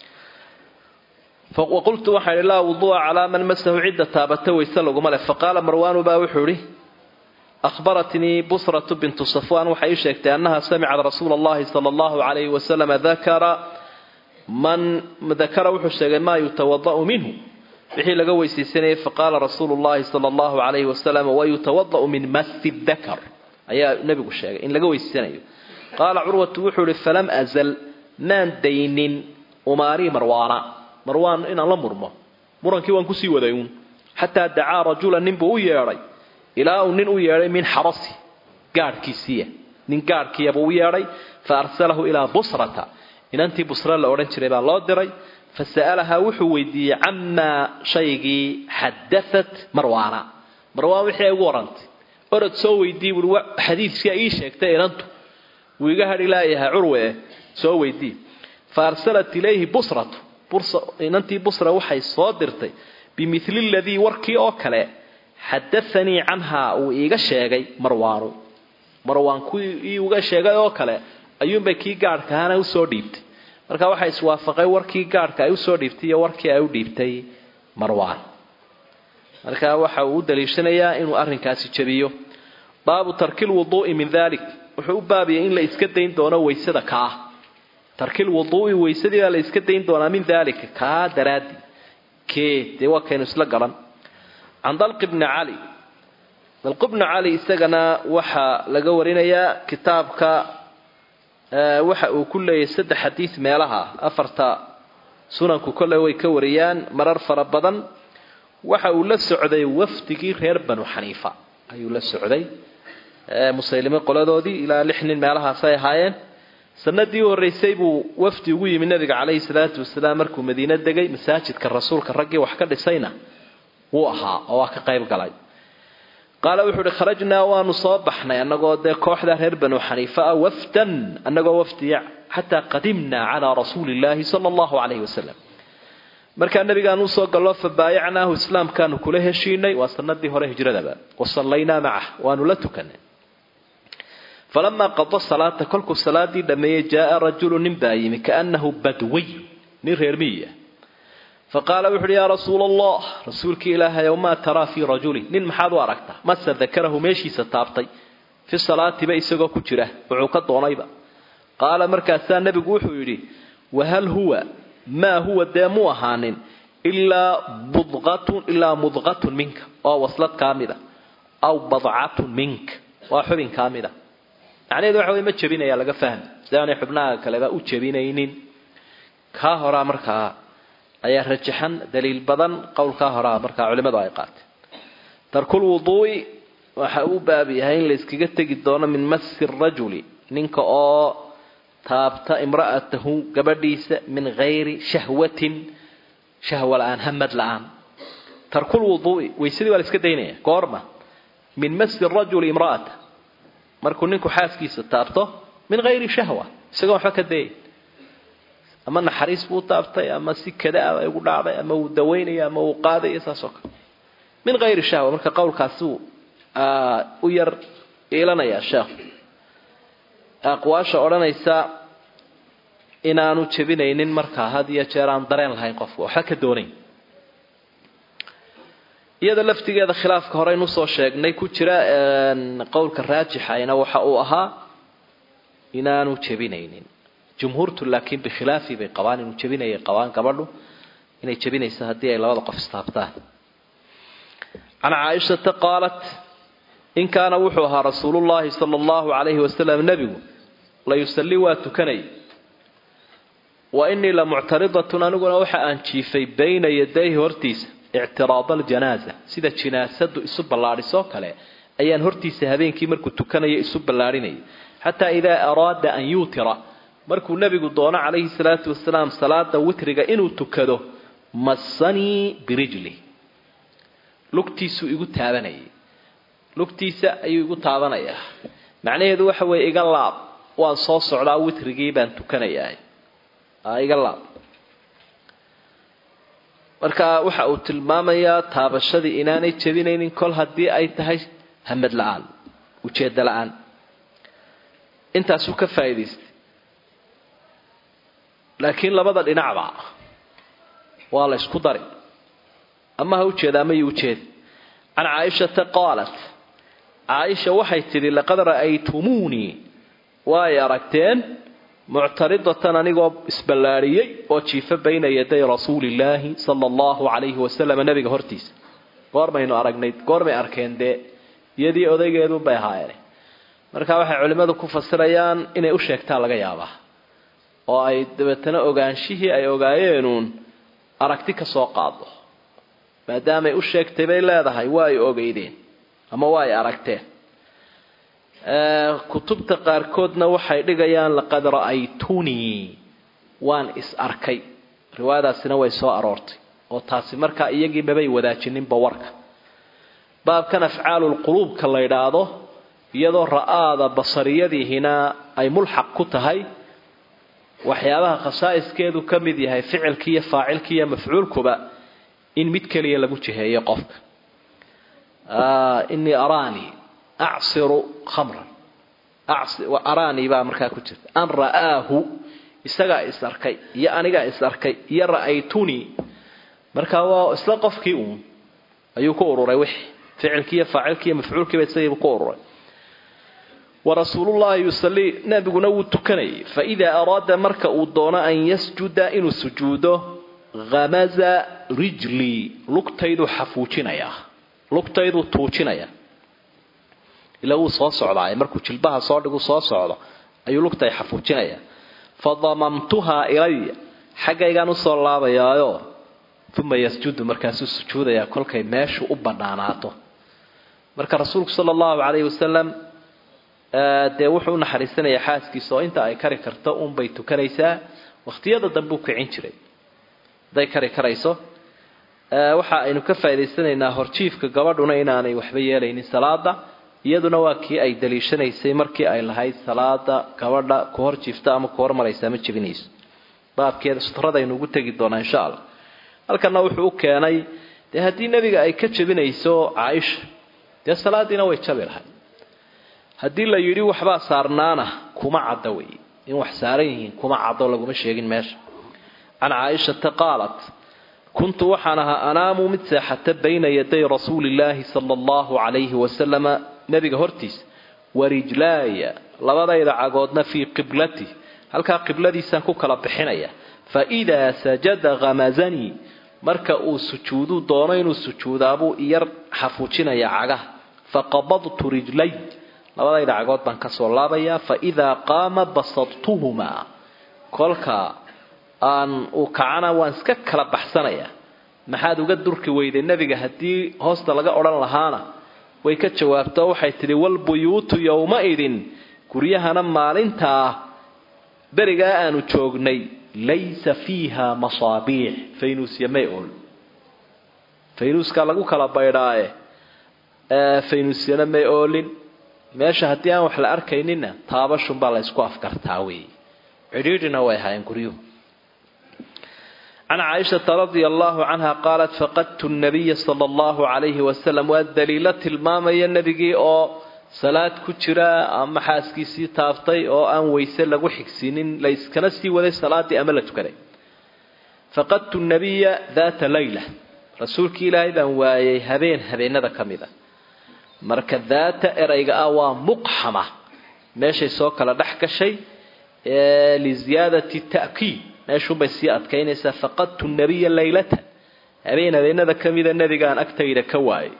waqultu waxaan idhi laa wuduu'a calaa man masahu cidda taabata wayse laguma leh faqaala marwaanu baa wuxuu idhi ahbaratnii busratu bintu safwaan waxay ii sheegtay annaha samicad rasuula allahi sala allahu calayhi wasalama dakara man dakara wuxuu sheegay maa yutawada'u minhu wixii laga weysaysanayay faqaala rasuulu llahi sala allahu calayhi wasalam wayutawada'u min masi dakar ayaa nebigu sheegay in laga weysaysanayo qaala curwatu wuxuu ihi falam azal maan daynin umaarii marwaana marwaan inaan la murmo murankii waan kusii waday uun xataa dacaa rajulan ninbuu u yeedhay ilaa uu nin u yeedhay min xarasi gaadhkiisiiya nin gaadhkiiyabuu u yeedhay fa arsalahu ilaa busrata inantii busra la odhan jiray baa loo diray fa sa'alahaa wuxuu weydiiyey camaa shaygii xadaat marwaana marwaan wixii ay ugu warantay orod soo weydii buui xadiidkia ii sheegtay inantu wuu iga hadhi laayahay curwe soo weydii fa arsalat ilayhi busratu inantii busra waxay soo dirtay bimili ladii warkii oo kale xadaanii canhaa uu iiga sheegay marwaanu marwaan kuwii uga sheegay oo kale ayuunbay kii gaadhka ahana usoo dhiibtay marka waxaa iswaafaqay warkii gaadhka ay usoo dhiibtay iyo warkii ay u dhiibtay marwaan marka waxa uu u daliishanayaa inuu arrinkaasi jabiyo baabu tarkil wuduu'i min dalik wuxuu u baabiyay in la iska dayn doono waysada ka ah tarkil wuduu'i waysadii baa la iska dayn doonaa min daalika kaa daraadi kee dee waa kaynu isla garan can dalqi bni cali dalqi bni cali isagana waxaa laga warinayaa kitaabka waxa uu ku leeyahay saddex xadiid meelaha afarta sunanku kolley way ka wariyaan marar fara badan waxa uu la socday wafdigii reer banu xaniifa ayuu la socday musaylime qoladoodii ilaa lix nin meelahaasay ahaayeen sanadii u horreysay buu wafdi ugu yimi nabiga calayhi salaatu wasalaam markuu madiine degay masaajidka rasuulka raggii wax ka dhisayna wuu ahaa oo waa ka qayb galay qaala wuxuu uhi kharajnaa waanu soo baxnay annagoo dee kooxda reer banu xaniifa ah wafdan annagoo wafdiya xataa qadimnaa calaa rasuuli illaahi sala allahu calayhi wasalam markaa nabigaan usoo gallo fabaayacnaahu islaamkaanu kula heshiinay waa sanadii hore hijradaba wa sallaynaa macah waanu la tukanay falamaa qada salaata kolkuu salaadii dhammeeyey jaaa rajulu nin baa yimi kaanahu badwiy nin reer miyi ah faqaala wuxu uhi yaa rasuula allah rasuulkii ilaahayow maa taraa fii rajulin nin maxaad u aragtaa mase dakarahu meeshiisa taabtay fi salaatiba isagoo ku jira wuxuu ka doonayba qaala markaasaa nebigu wuxuu yidhi wahal huwa maa huwa dee mu ahaanin ilaa budqatun ilaa mudqatun minka waa waslad kaa mida aw badcatun minka waa xubin kaa mida macnaheedu waxa wey ma jebinaya laga fahmi si aanay xubnaha kaleba u jebinaynin kaa horaa markaa ayaa rajaxan daliil badan qowlkaa horaa markaa culimmadu ay qaateen tarkul wuduu'i waxa uu baab yahay in la iskaga tegi doono min masi rajuli ninka oo taabta imra'atahu gabadhiisa min hayri shahwatin shahwa la-aan hamad la-aan tarkul wuduu'i waysadii waa la iska daynaya goorma min masi rajuli imra'ata markuu ninku xaaskiisa taabto min hayri shahwa isagoo waxba ka dayay ama naxariis buu taabtay ama si kadaa ay ugu dhacday ama uu dawaynaya ama uu qaadaya saas oo kale min hayri shahwa marka qowlkaasuu u yar iilanayaa sheekhu aqwaasha odhanaysa inaanu jebinaynin markaa had iyo jeer aan dareen lahayn qofku waxba ka doonayn iyada laftigeeda khilaafka horeynu usoo sheegnay ku jira qowlka raajixayna waxa uu ahaa inaanu jebinaynin jumhuurtu laakiin bikhilaafi bay qabaan inuu jebinayay qabaan gabadhu inay jebinayso haddii ay labada qof istaabtaan can caaishata qaalat in kaana wuxuu ahaa rasuulullaahi sala allahu calayhi wasalam nebigu la yusallii waa tukanay wa inii la muctaridatun aniguna waxa aan jiifay bayna yadayhi hortiisa ictiraada aljanaaza sida jinaasadu isu ballaadhisoo kale ayaan hortiisa habeenkii markuu tukanayo isu ballaadhinayay xataa idaa araada an yuutira markuu nebigu doono calayhi salaatu wasalaam salaada witriga inuu tukado massanii birijli lugtiisuu igu taabanayay lugtiisa ayuu igu taabanayaa macnaheedu waxa weeye iga laab waan soo socdaa witrigii baan tukanayaa iga laab marka waxa uu tilmaamayaa taabashadii inaanay jebinaynin kol haddii ay tahay hamad la-aan ujeeddo la-aan intaasuu ka faa'idaystay laakiin labada dhinacba waa la ysku dari ama ha ujeeda ama yu ujeedi can caaishata qaalat caaisha waxay tidhi laqad ra'aytumuunii waay aragteen muctaridatan anigoo isballaadhiyey oo jiifa bayna yaday rasuulillaahi sala allahu calayhi wasalam nabiga hortiisa goormaynu aragnay goormay arkeen dee iyadii odaygeedun bay ahaayeen marka waxay culimmadu ku fasirayaan inay u sheegtaan laga yaabaa oo ay dabeetana ogaanshihii ay ogaayeenuun aragti ka soo qaado maadaamay u sheegtay bay leedahay waa ay ogeydeen ama waa ay aragteen kutubta qaarkoodna waxay dhigayaan laqad ra'aytunii waan is arkay riwaayadaasina way soo aroortay oo taasi markaa iyagii mabay wadaajinninba warka baabkan afcaalulquluubka la yidhaahdo iyadoo ra'aada basariyadiihina ay mulxaq ku tahay waxyaabaha khasaa'iskeedu ka mid yahay ficilki iyo faacilki iyo mafcuulkuba in mid keliya lagu jiheeyo qofka inii araanii acsiru khamran araanii baa markaa ku jirta an ra'aahu isagaa is arkay iyo anigaa is arkay iyo ra'aytunii markaa waa isla qofkii uun ayuu ku ururay wixii ficilkii iyo faacilkii iyo mafcuulkiiba isagiibu ku ururay warasuulullahi yusalii nabiguna wuu tukanayay faidaa araada marka uu doono an yasjuda inuu sujuudo hamaza rijlii lugtayduu xafuujinayaa lugtayduu tuujinaya ilaa wuu soo socdaa markuu jilbaha soo dhigu soo socdo ayuu lugtay xafuujinaya fadamamtuhaa ilaya xaggaygaan usoo laabayaayo uma yasjudu markaasuu sujuudayaa kolkay meeshu u banaanaato marka rasuulku sala allahu calayhi wasalam dee wuxuu unaxariisanayaa xaaskiisa oo inta ay kari karto unbay tukanaysaa wakhtiyada dambe u kicin jiray hadday kari karayso waxa aynu ka faa'idaysanaynaa horjiifka gabadhuna inaanay waxba yeelaynin salaada iyaduna waa kii ay daliishanaysay markii ay lahayd salaada gabadha ku hor jiifta ama ku hormaraysa ma jebinayso baabkeeda sutradaaynu ugu tegi doonaa insha allah halkana wuxuu u keenay dee haddii nebiga ay ka jebinayso caaisha dee salaadiina way jabi lahayd haddii la yidhi waxbaa saarnaana kuma caddo wey in wax saaran yihiin kuma caddo laguma sheegin meesha can caaishata qaalat kuntu waxaan ahaa anaamu mid seexata bayna yaday rasuulillaahi sala allahu calayhi wasalama nebiga hortiisa warijlaaya labadayda cagoodna fii qiblati halkaa qibladiisaan ku kala bixinaya fa idaa sajada khamazanii marka uu sujuudu doono inuu sujuudaabuu iyar xafuujinaya cagaha faqabadtu rijlay labadayda cagood baan kasoo laabayaa fa idaa qaama basadtuhumaa kolka aan uu kacana waan iska kala baxsanayaa maxaad uga durki weyday nebiga haddii hoosta laga odhan lahaana way ka jawaabto waxay tidhi walbuyuutu yowma-idin guryahana maalintaa berigaa aanu joognay laysa fiiha masaabiix faynuusya may ool faynuuskaa lagu kala baydhaaye faynuusyana may oolin meesha haddii aan wax la arkaynina taabashunbaa la ysku afkartaa wey cidhiidhina way ahaayeen guryuhu can caaishata radia allahu canha qaalat faqadtu nabiya sala allahu calayhi wasalam waa daliilo tilmaamaya nebigii oo salaad ku jira ama xaaskiisii taaftay oo aan weyse lagu xigsiinin layskana sii waday salaadii ama la tukaday faqadtu nabiya daata layla rasuulkii ilaahay baan waayay habeen habeenada ka mid a marka daata erayga ah waa muqxama meeshay soo kala dhex gashay liziyaadati ta'kiid meeshuunbay sii adkaynaysaa faqadtu nabiya laylatan habeen habeenada ka mida nebigaan agtayda ka waayay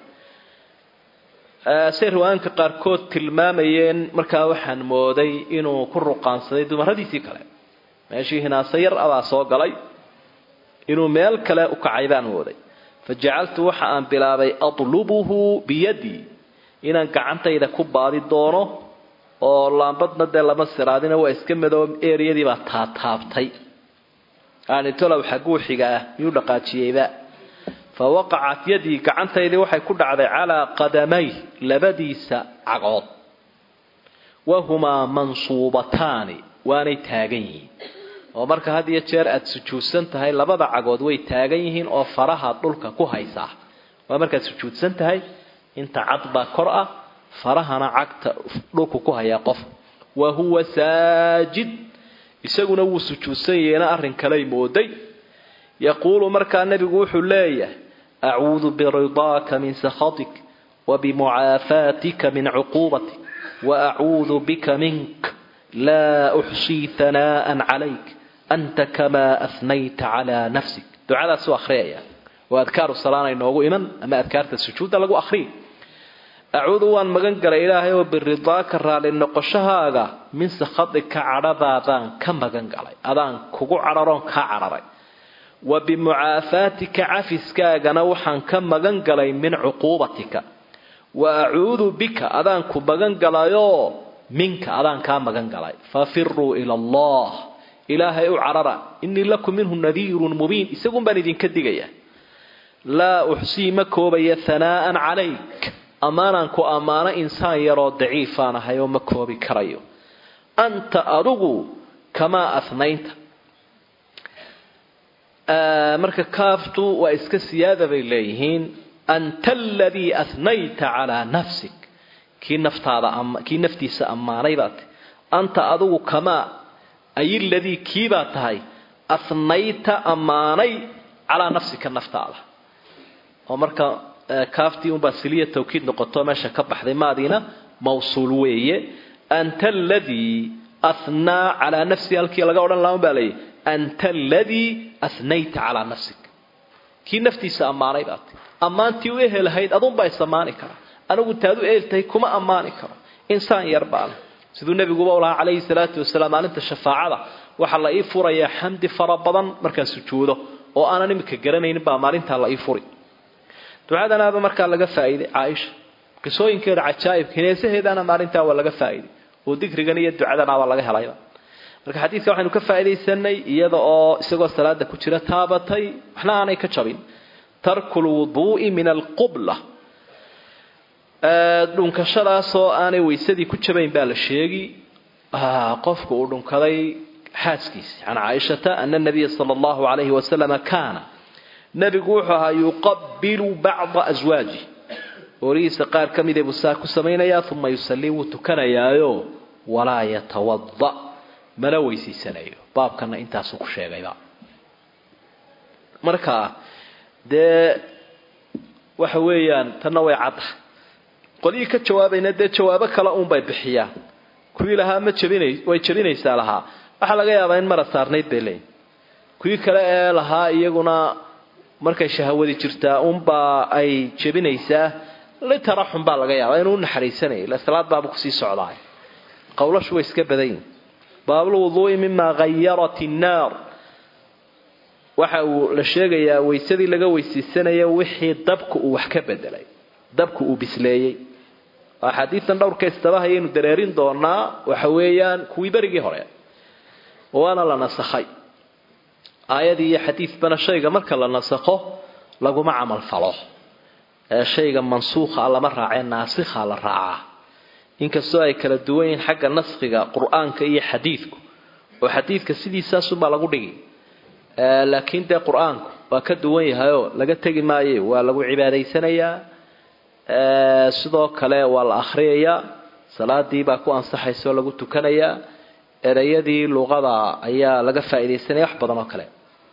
say riwaanka qaarkood tilmaamayeen markaa waxaan mooday inuu ku ruqaansaday dumaradiisii kale meeshii hinaase yar abaa soo galay inuu meel kale u kacay baan mooday fa jacaltu waxa aan bilaabay atlubuhu biyadii inaan gacantayda ku baadi doono oo laambadna dee lama siraadina waa iska madoob eriyadii baa taataabtay aanitolow xagguu xiga ah miyuu dhaqaajiyeyba fa waqacat yadii gacantaydii waxay ku dhacday calaa qadamay labadiisa cagood wahumaa mansuubataani waanay taagan yihiin oo marka had iyo jeer aada sujuudsan tahay labada cagood way taagan yihiin oo faraha dhulka ku haysaa waa markaad sujuudsan tahay inta cad baa kor ah farahana cagta dhulku ku hayaa qof wa huwa saajid isaguna wuu sujuudsan yeena arrin kaley mooday yaquulu markaa nebigu wuxuu leeyahay acuudu biridaaka min sakhatik وبمعافاتك من عقوبتك وأعوذ بك منك لا أحصي ثناء عليك أنت كما أثنيت على نفسك دعاء سوى أخرية وأذكار الصلاة إنه إمن أما أذكار السجود لقوا أخرين أعوذ وأن مغنقر إلهي وبالرضاك الرالي النقشها من سخطك عرضا ذان كم مغنقر أذان كوكو عررون كعرري وبمعافاتك عفسكاغنا وحن كم مغنقر من عقوبتك wa acuudu bika adaan ku magan galayoo minka adaan kaa magan galay fafiruu ila allah ilaahay u carara inii lakum minhu nadiirun mubiin isagun baan idinka digaya laa uxsii ma koobaya hanaa'an calayk ammaanaan ku ammaano insaan yaroo daciifaan ahay oo ma koobi karayo anta adugu kamaa ahnaynta marka kaaftu waa iska siyaada bay leeyihiin anta aladii ahnayta calaa nafsik kii naftaada kii naftiisa ammaanay baad tahy anta adugu kamaa ay ladii kiibaad tahay ahnayta ammaanay calaa nafsika naftaada oo marka kaaftii unbaa siliya tawkiid noqoto meesha ka baxday maadiina mawsuul weeye anta aladii ahnaa calaa nafsi halkii laga odhan laha baa leeyahy anta aladii ahnayta calaa nafsik kii naftiisa ammaanay baad tahy ammaantii u ehelahayd adunbaa isamaani kara anigu taad u eeltahay kuma ammaani karo insaan yar baana siduu nebiguba u lahaa calayhi salaatu wasalaam maalinta shafaacada waxaa la ii furayaa xamdi fara badan markaan sujuudo oo aanan imika garanaynin baa maalintaa la ii furi ducadanaaba markaa laga faa'iiday caaisha qisooyinkeeda cajaa'ibka hineesaheedana maalintaa waa laga faa'iiday oo dikrigan iyo ducadanaaba laga helayba marka xadiidka waxaynu ka faa'iidaysanay iyada oo isagoo salaada ku jira taabatay waxna aanay ka jabin tarku lwuduu'i min alqubla dhunkashadaasoo aanay weysadii ku jabayn baa la sheegi qofku uu dhunkaday xaaskiisi can caaishata ana nabiya sala allahu calayhi wasalama kaana nebigu wuxuu ahaa yuqabilu bacda aswaaji oorihiisa qaar ka midee buu saa ku samaynayaa uma yusallii wuu tukanayaayo walaa yatawada mana weysiisanayo baabkana intaasuu ku sheegayba marka dee waxa weeyaan tanna way cadda qolihii ka jawaabayna dee jawaabo kale uunbay bixiyaan kuwii lahaa ma jabina way jabinaysaa lahaa waxaa laga yaabaa in mara saarnayd bay leeyiin kuwii kale ee lahaa iyaguna markay shahawadi jirtaa unbaa ay jabinaysaa litaraxum baa laga yaabaa inuu unaxariisanayay ila salaad baaba kusii socdaay qowlashu way iska badan yihin baabulwuduu'i mimaa hayarat innaar waxa uu la sheegayaa weysadii laga weysiisanaya wixii dabku uu wax ka bedelay dabku uu bisleeyey axaadiidan dhowrka istabahayaynu dareerin doonaa waxa weeyaan kuwii berigii hore waana la nasakhay aayadii iyo xadiidbana shayga marka la nasakho laguma camal falo ee shayga mansuukha lama raacee naasikha la raacaa inkastoo ay kala duwan yihiin xagga naskhiga qur-aanka iyo xadiidku oo xadiidka sidiisaasunbaa lagu dhigi laakiin dee qur-aanku waa ka duwan yahayoo laga tegi maaye waa lagu cibaadaysanayaa sidoo kale waa la akhriyayaa salaadii baa ku ansaxaysa oo lagu tukanayaa ereyadii luqada ayaa laga faaidaysanaya wax badan oo kale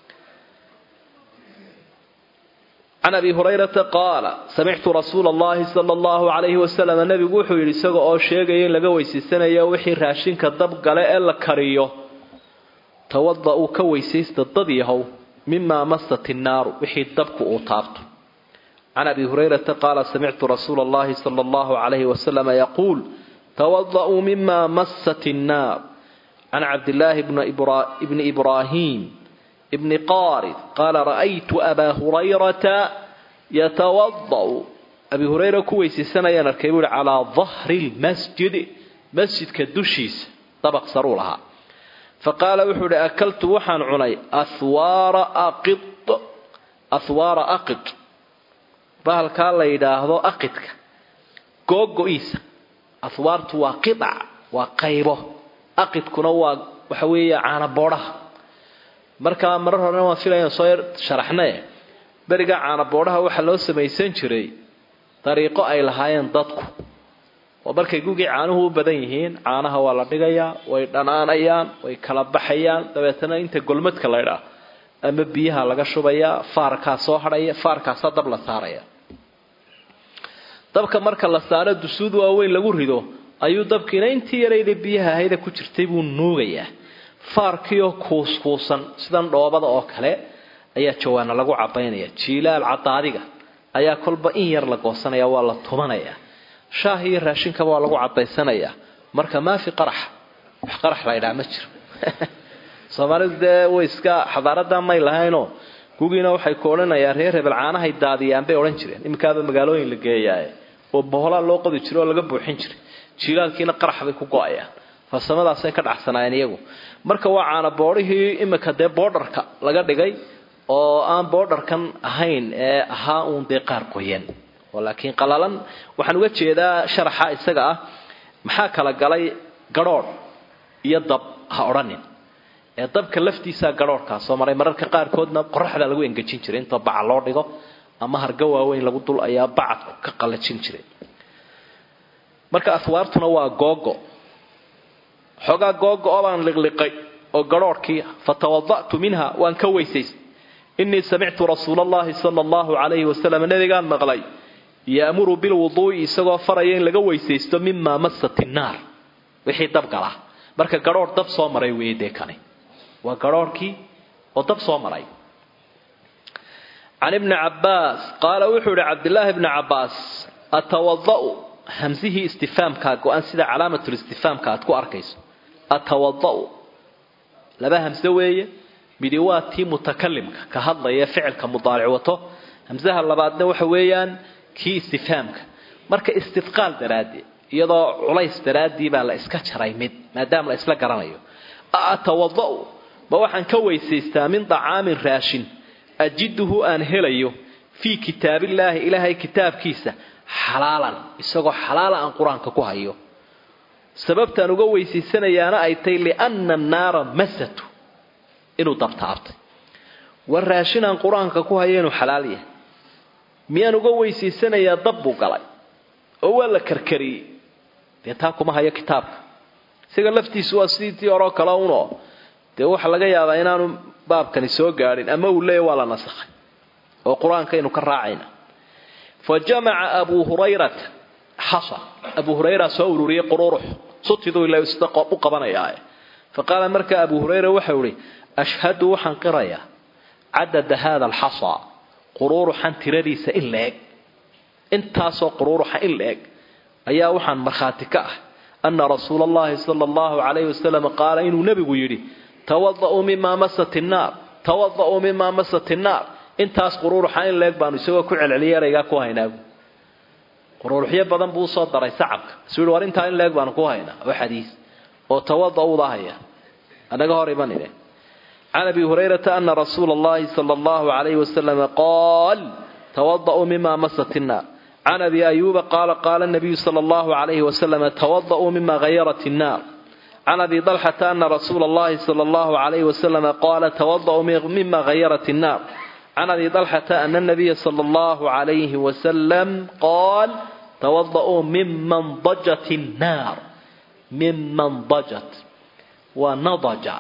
can abi hurayrata qaala samictu rasuula allahi sala allahu calayhi wasalam nabigu wuxuu yidhi isaga oo sheegaya in laga weysaysanayo wixii raashinka dab gale ee la kariyo tawada uu ka weysaysta dad yahow mimaa masat innaaru wixii dabku uu taabto can abi hurayrata qaala samictu rasuula allahi sala allahu calayhi wasalama yaquul tawada-uu mima masat innaar can cabdillaahi bni ibraahim bni qaarid qaala ra'aytu abaa hurayrata yatawada'u abi hurayra ku weysaysanayaan arkay buu ihi calaa dahri lmasjidi masjidka dushiisa dabaq saruu lahaa faqaala wuxuu ihi akaltu waxaan cunay ahwaara aqid ahwaara aqid bahalkaa la yidhaahdo aqidka googo-iisa ahwaartu waa qidac waa qaybo aqidkuna waa waxa weeye caanaboodhaha markaa marar horena waan filayan soo yar sharaxnae beriga caanaboodhaha waxaa loo samaysan jiray dariiqo ay lahaayeen dadku oo markay gugii caanuhu u badan yihiin caanaha waa la dhigayaa way dhanaanayaan way kala baxayaan dabeetana inta golmadka laydhaa ama biyaha laga shubayaa faarkaa soo hadhaya faarkaasaa dab la saaraya dabka marka la saaro dusuud waaweyn lagu rido ayuu dabkiina intii yarayda biyaha ahayda ku jirtay buu nuugayaa faarkiioo kuuskuusan sidan dhoobada oo kale ayaa jawaana lagu cabaynaya jiilaal cadaadiga ayaa kolba in yar la goosanaya waa la tumanaya shaah iyo raashinkaba waa lagu cadaysanayaa marka maafi qarax wax qarax la ydhaa ma jiro soomaalidu dee way iska xadaaradaa may lahaynoo gugiina waxay ku odhanayaan reer hebel caanahay daadiyaan bay odhan jireen iminkaaba magaalooyin la geeyaaye oo boholaa loo qodi jiray oo laga buuxin jiray jiilaalkiina qarax bay ku go-ayaan farsamadaasay ka dhacsanaayeen iyagu marka waa caana boodhihii iminka dee boodharka laga dhigay oo aan boodharkan ahayn ee ahaa uun dee qaar qoyan oo laakiin qalalan waxaan uga jeedaa sharaxa isaga ah maxaa kala galay gadhoodh iyo dab ha odhanin ee dabka laftiisaa gadhoorhkaa soo maray mararka qaarkoodna qoraxdaa lagu engejin jiray intoo baca loo dhigo ama harga waaweyn lagu dul ayaa bacadku ka qalajin jiray marka aswaartuna waa googo xoogaa googo oo baan liqliqay oo gadhoorhkii fatawada'tu minha waan ka weysaystay inii samictu rasuula allahi sala allahu calayhi wasalam nabigaan maqlay yaamuru bilwuduu'i isagoo faraya in laga weysaysto mimaa masat innaar wixii dabgala marka gadhoorh dab soo maray weeye dee kani waa gadhoorhkii oo dab soo maray can ibni cabbaas qaala wuxuu ihi cabdillaahi bni cabbaas atawada'u hamsihii istifaamkaa go-an sida calaamatulistifaamka aad ku arkayso atawada'u laba hamse weeye midi waa tii mutakalimka ka hadlaya ficilka mudaaric wato hamsaha labaadna waxa weeyaan kii istifaamka marka istidqaal daraaddeed iyadoo culays daraaddii baa la iska jaray mid maadaama la isla garanayo atawada'u ma waxaan ka weysaystaa min dacaamin raashin ajiduhu aan helayo fii kitaabillaahi ilaahay kitaabkiisa xalaalan isagoo xalaala aan qur-aanka ku hayo sababtaan uga weysaysanayaana ay tahy lianna annaara masatu inuu dabtaabtay war raashin aan qur-aanka ku hayo inuu xalaal yahay miyaan uga weysaysanayaa dab buu galay oo waa la karkariyey dee taa kuma hayo kitaabka isaga laftiisu waa sidii horeo kale unoo dee waxa laga yaabaa inaanu baabkani soo gaadhin ama uu leeya waa la nasakhay oo qur-aankaynu ka raacayna fa jamaca abuu hurayrata xasa abuu hurayra soo ururiyey qururux sutiduu ila sida u qabanayaae fa qaala markaa abuu hurayra waxau ihi ashhadu waxaan qirayaa cadada haada alxasa quruuruxan tiradiisa in la eg intaasoo quruuruxa in la eg ayaa waxaan markhaati ka ah ana rasuula allahi sala allahu calayhi wasalam qaala inuu nebigu yidhi tawada'uu mimaa masat innaar tawada'uu mimaa masat innaar intaas quruuruxa in la eg baanu isagoo ku celceliyay eraygaa ku haynaagu quruuruxyo badan buu usoo daray sacabka isuu yihi war intaa in la eg baanu ku haynaa oo xadiis oo tawada'uuda haya anaga hor imanine can abi hurayrata ana rasuula allahi sala allahu calayhi wasalam qaal tawada'uu mima masat innaar can abi ayuuba qaala qaala nabiyu sala allahu calayhi wasalam tawada'uu mima ghayarat innaar can abi dalxata ana rasuula allahi sala allahu calayhi wasalam qaala tawada'uu mima ghayarat innaar can abi dalxata ana nabiya sala allahu calayhi wasalam qaal tawada'uu miman dajat innaar miman dajat waa nadaja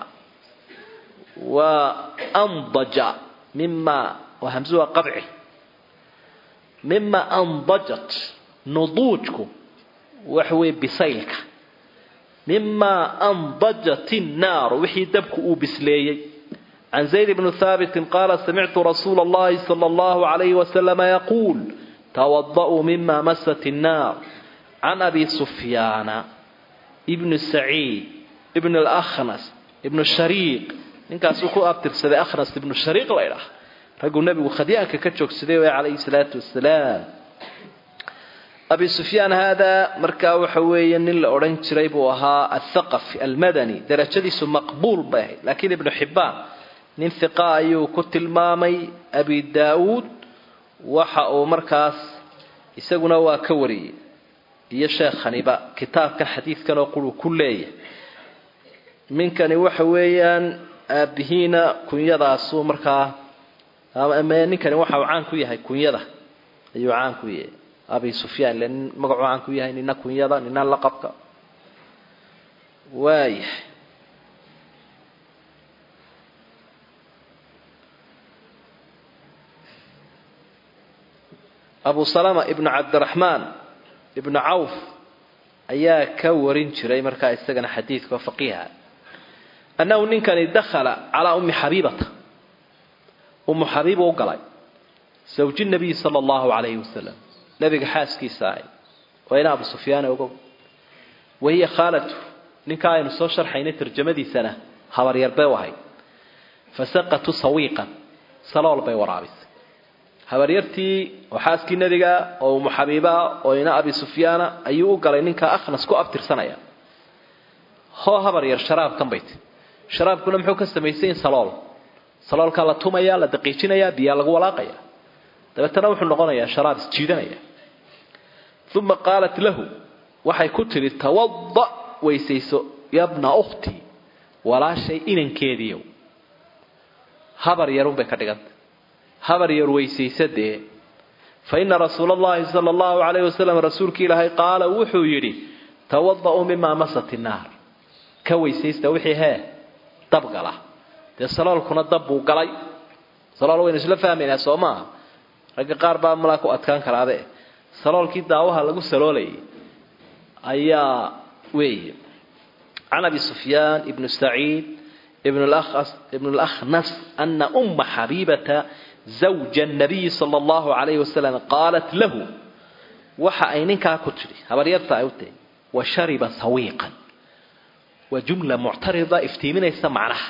waa andaja mima waa hamsu waa qabci mima andajat nuduujku waxa weeye bisaylka mima andajat innaaru wixii dabku uu bisleeyey can zayd bni haabitin qaala samictu rasuula allahi sala allahu calayhi wasalama yaquul tawada'uu mima masat innaar can abi sufyaana ibni saciid ibn alakhnas ibnu shariiq ninkaasuu ku abtirsaday akhnas ibnu shariiq la ydhaah ragguu nebigu khadyaanka ka joogsaday way calayhi salaatu wasalaam abi sufyaan haadaa markaa waxa weeye nin la odhan jiray buu ahaa athaqafi almadani darajadiisu maqbuul bay ahayd laakiin ibnu xibbaan nin hiqa ayuu ku tilmaamay abi daawuud waxa uu markaas isaguna waa ka wariyey iyo sheekhaniba kitaabkan xadiidkan oo quruu ku leeyahay ninkani waxa weeyaan aabihiina kunyadaasuu markaa ninkani waxa uu caan ku yahay kunyada ayuu caan ku yahay abi sufyaan ile nin magacuu caan ku yahay nina kunyada nina laqabka waayahay abu salama ibnu cabdiraxmaan ibnu cawf ayaa ka warin jiray markaa isagana xadiidka faqiiha annahu ninkani dakhala calaa ummi xabiibata ummu xabiiba u galay zawji nabiyi sala allahu calayhi wasalam nabiga xaaskiisa ahay waa ina abu sufyaane ogow wahiya khaalatu ninkaa aynu soo sharxaynay tarjamadiisana habaryar bay u ahayd fasaqatu sawiiqan salool bay waraabisay habaryartii oo xaaskii nebiga oo umu xabiibaa oo ina abi sufyaana ayuu u galay ninkaa akhnas ku abtirsanaya hoo habar yar sharaabkan bay ti sharaabkuna muxuu ka samaysan yahin salool saloolkaa la tumaya la daqiijinaya biyaa lagu walaaqaya dabeetana wuxuu noqonayaa sharaab isjiidanaya uma qaalat lahu waxay ku tidhi tawada weysayso yabna ukhti walaashay inankeediiyow habar yarunbay ka dhiganta habar yar weysaysa dee fa ina rasuula allahi sala allahu calayhi wasalam rasuulkii ilaahay qaala wuxuu yidhi tawada-uu mimaa masat innaar ka weysaysta wixii hee dab gala dee saloolkuna dab buu galay salool waynu isla fahmaynaa soo maaha ragga qaar baa malaa ku adkaan karaabe saloolkii daawaha lagu saloolayay ayaa weeye can abi sufyaan ibnu saciid ibn اlأkhnas ana uma xabiibata zawja الnabiyi salى اllahu عalayh wasalam qaalat lahu waxa ay ninkaa ku tidhi habaryarta ay u tahay wa shariba sawiiqan waa jumla muctarida iftiiminaysa macnaha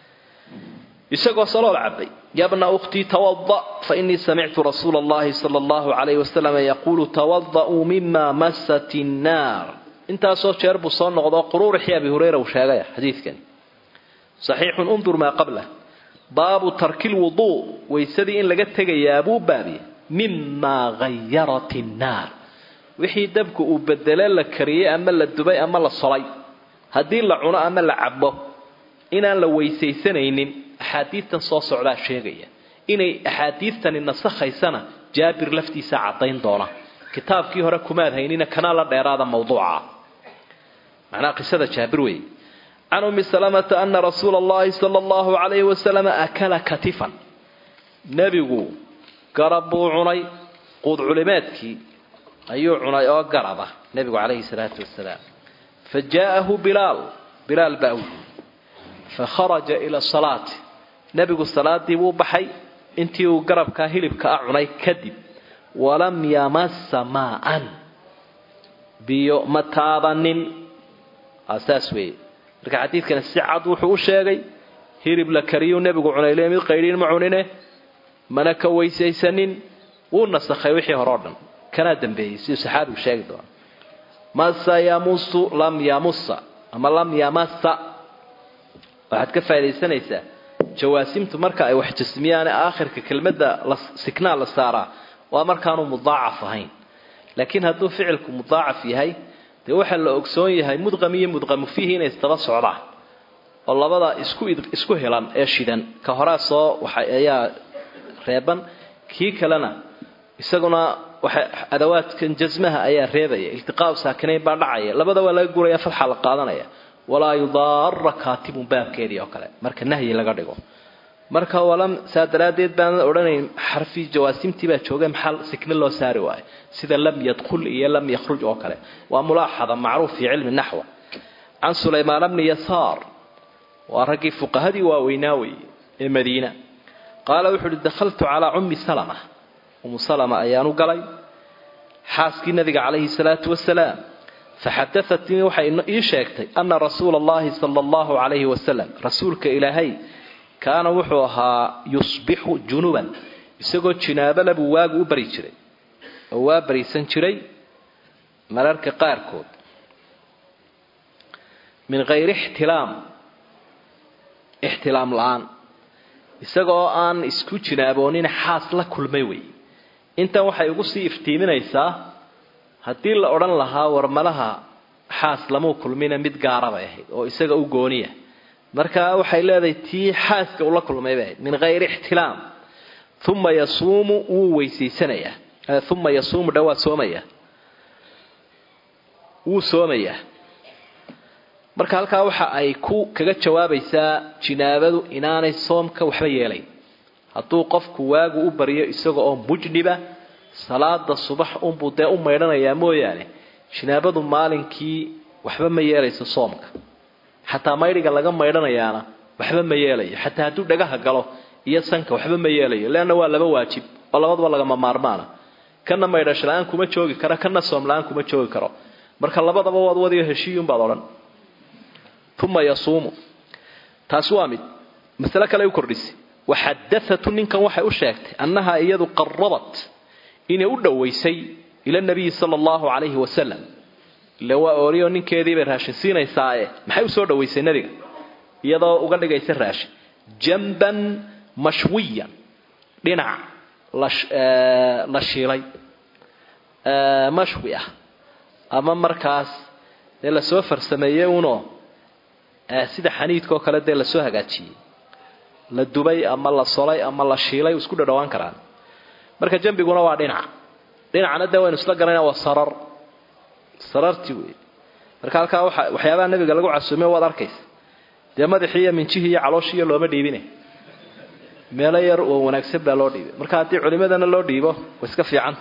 isagoo salool cabay yabna ukhtii tawada fainii samictu rasuula اllahi salى اllahu عalayh wasalam yaquulu tawada'uu mima masat الnaar intaasoo jeer buu soo noqdo quruurixii abi hurayra uu sheegaya xadiidkani saxiixun undur maa qablah baabu tarki lwuduu waysadii in laga tegayaa buu baabiye mimaa hayarat innaar wixii dabku uu bedele la kariyey ama la dubay ama la solay haddii la cuno ama la cabo inaan la weysaysanaynin axaadiidtan soo socdaa sheegaya inay axaadiidtani nasakhaysana jaabir laftiisa caddayn doona kitaabkii hore kumaad haynina kanaa la dheeraada mawduuca macnaha qisada jaabir weeye can umi salamata ana rasuula allahi sala allahu calayhi wasalam akala katifan nebigu garab buu cunay quud culimeedkii ayuu cunay oo garaba nebigu calayhi salaatu wasalaam fa jaa'ahu bilaal bilaal baa u yimi fakharaja ila salaati nebigu salaadii buu baxay intii uu garabkaa hilibka a cunay kadib walam yamasa maaan biyo ma taabanin saas weeye marka xadiidkani si cad wuxuu u sheegay hilib la kariyuu nebigu cunay le mid qaydhiin ma cunine mana ka weysaysanin wuu nasakhay wixii hore o dhan kanaa dambeeyey siduu saxaabigu sheegi doona masa yamusu lam yamusa ama lam yamasa waxaad ka faa'idaysanaysaa jawaasimtu marka ay wax jasmiyaane aakhirka kelmadda siknaa la saaraa waa markaanu mudaacaf ahayn laakiin hadduu ficilku mudaacaf yahay dee waxaa la ogsoon yahay mudqam iyo mudqamu fiihi inay isdaba socdaan oo labada isku isku helan ee shidan ka horaa soo waxa ayaa reeban kii kalena isaguna waxa adawaadkan jasmaha ayaa reebaya iltiqaau saakinayn baa dhacaya labada waa laga guraya fatxa la qaadanaya walaa yudaara kaatibun baabkeedii oo kale marka nahyi laga dhigo marka walam saa daraaddeed baanan odhanayn xarfi jawaasimtii baa joogay maxaa sikne loo saari waayo sida lam yadkhul iyo lam yakhruj oo kale waa mulaaxada macruuf fi cilmi naxwa can sulaymaan bni yasaar waa raggii fuqahadii waaweynaa weeye ee madiina qaala wuxuu uhi dakhaltu calaa ummi salama umu salama ayaanu galay xaaskii nabiga calayhi salaatu wasalaam faxadaatnii waxay ii sheegtay ana rasuula allahi sala allahu calayhi wasalam rasuulka ilaahay kaana wuxuu ahaa yusbixu junuban isagoo jinaabala buu waagu u bari jiray oo waa bariisan jiray mararka qaarkood min hayri ixtilaam ixtilaam la-aan isagoo aan isku jinaaboonin xaas la kulmay wey intan waxay ugu sii iftiiminaysaa haddii la odhan lahaa warmalaha xaas lamuu kulmina mid gaara bay ahayd oo isaga u gooniya marka waxay leedahay tii xaaska ula kulmay bay ahayd min hayri ixtilaam uma yasuumu wuu weysaysanayaa uma yasuumu dha waa soomaya wuu soomayaa marka halkaa waxa ay ku kaga jawaabaysaa jinaabadu inaanay soomka waxba yeelayn hadduu qofku waagu u baryo isaga oo mujniba salaada subax unbuu dee u maydhanayaa mooyaane jinaabadu maalinkii waxba ma yeelayso soomka xataa maydhiga laga maydhanayaana waxba ma yeelayo xataa hadduu dhagaha galo iyo sanka waxba ma yeelayo leanna waa laba waajib oo labadaba lagama maarmaana kana maydhasho la-aan kuma joogi karo kana soom la-aan kuma joogi karo marka labadaba waad wadiyo heshiiyunbaad odhan uma yasuumu taasi waa mid masale kale u kordhisay waxadaatu ninkan waxay u sheegtay annahaa iyadu qarabat inay u dhowaysay ila nabiyi sala allahu calayhi wasalam ile waa ooriyo ninkeediibay raashin siinaysaae maxay usoo dhowaysay nabiga iyadoo uga dhigaysa raashin jamban mashwiyan dhinac la shiilay mashwi ah ama markaas dee lasoo farsameeyey unoo sida xaniidkaoo kale dee lasoo hagaajiyey la dubay ama la solay ama la shiilay isku dhadhawaan karaan marka jambiguna waa dhinac dhinacna dee waynu isla garanayna waa sarar sarartii wey marka halkaa waa waxyaabaha nabiga lagu casuume waad arkaysa dee madaxii iyo minjihii iyo calooshiiyo looma dhiibine meelo yar oo wanaagsan baa loo dhiibay marka haddii culimadana loo dhiibo way iska fiicanta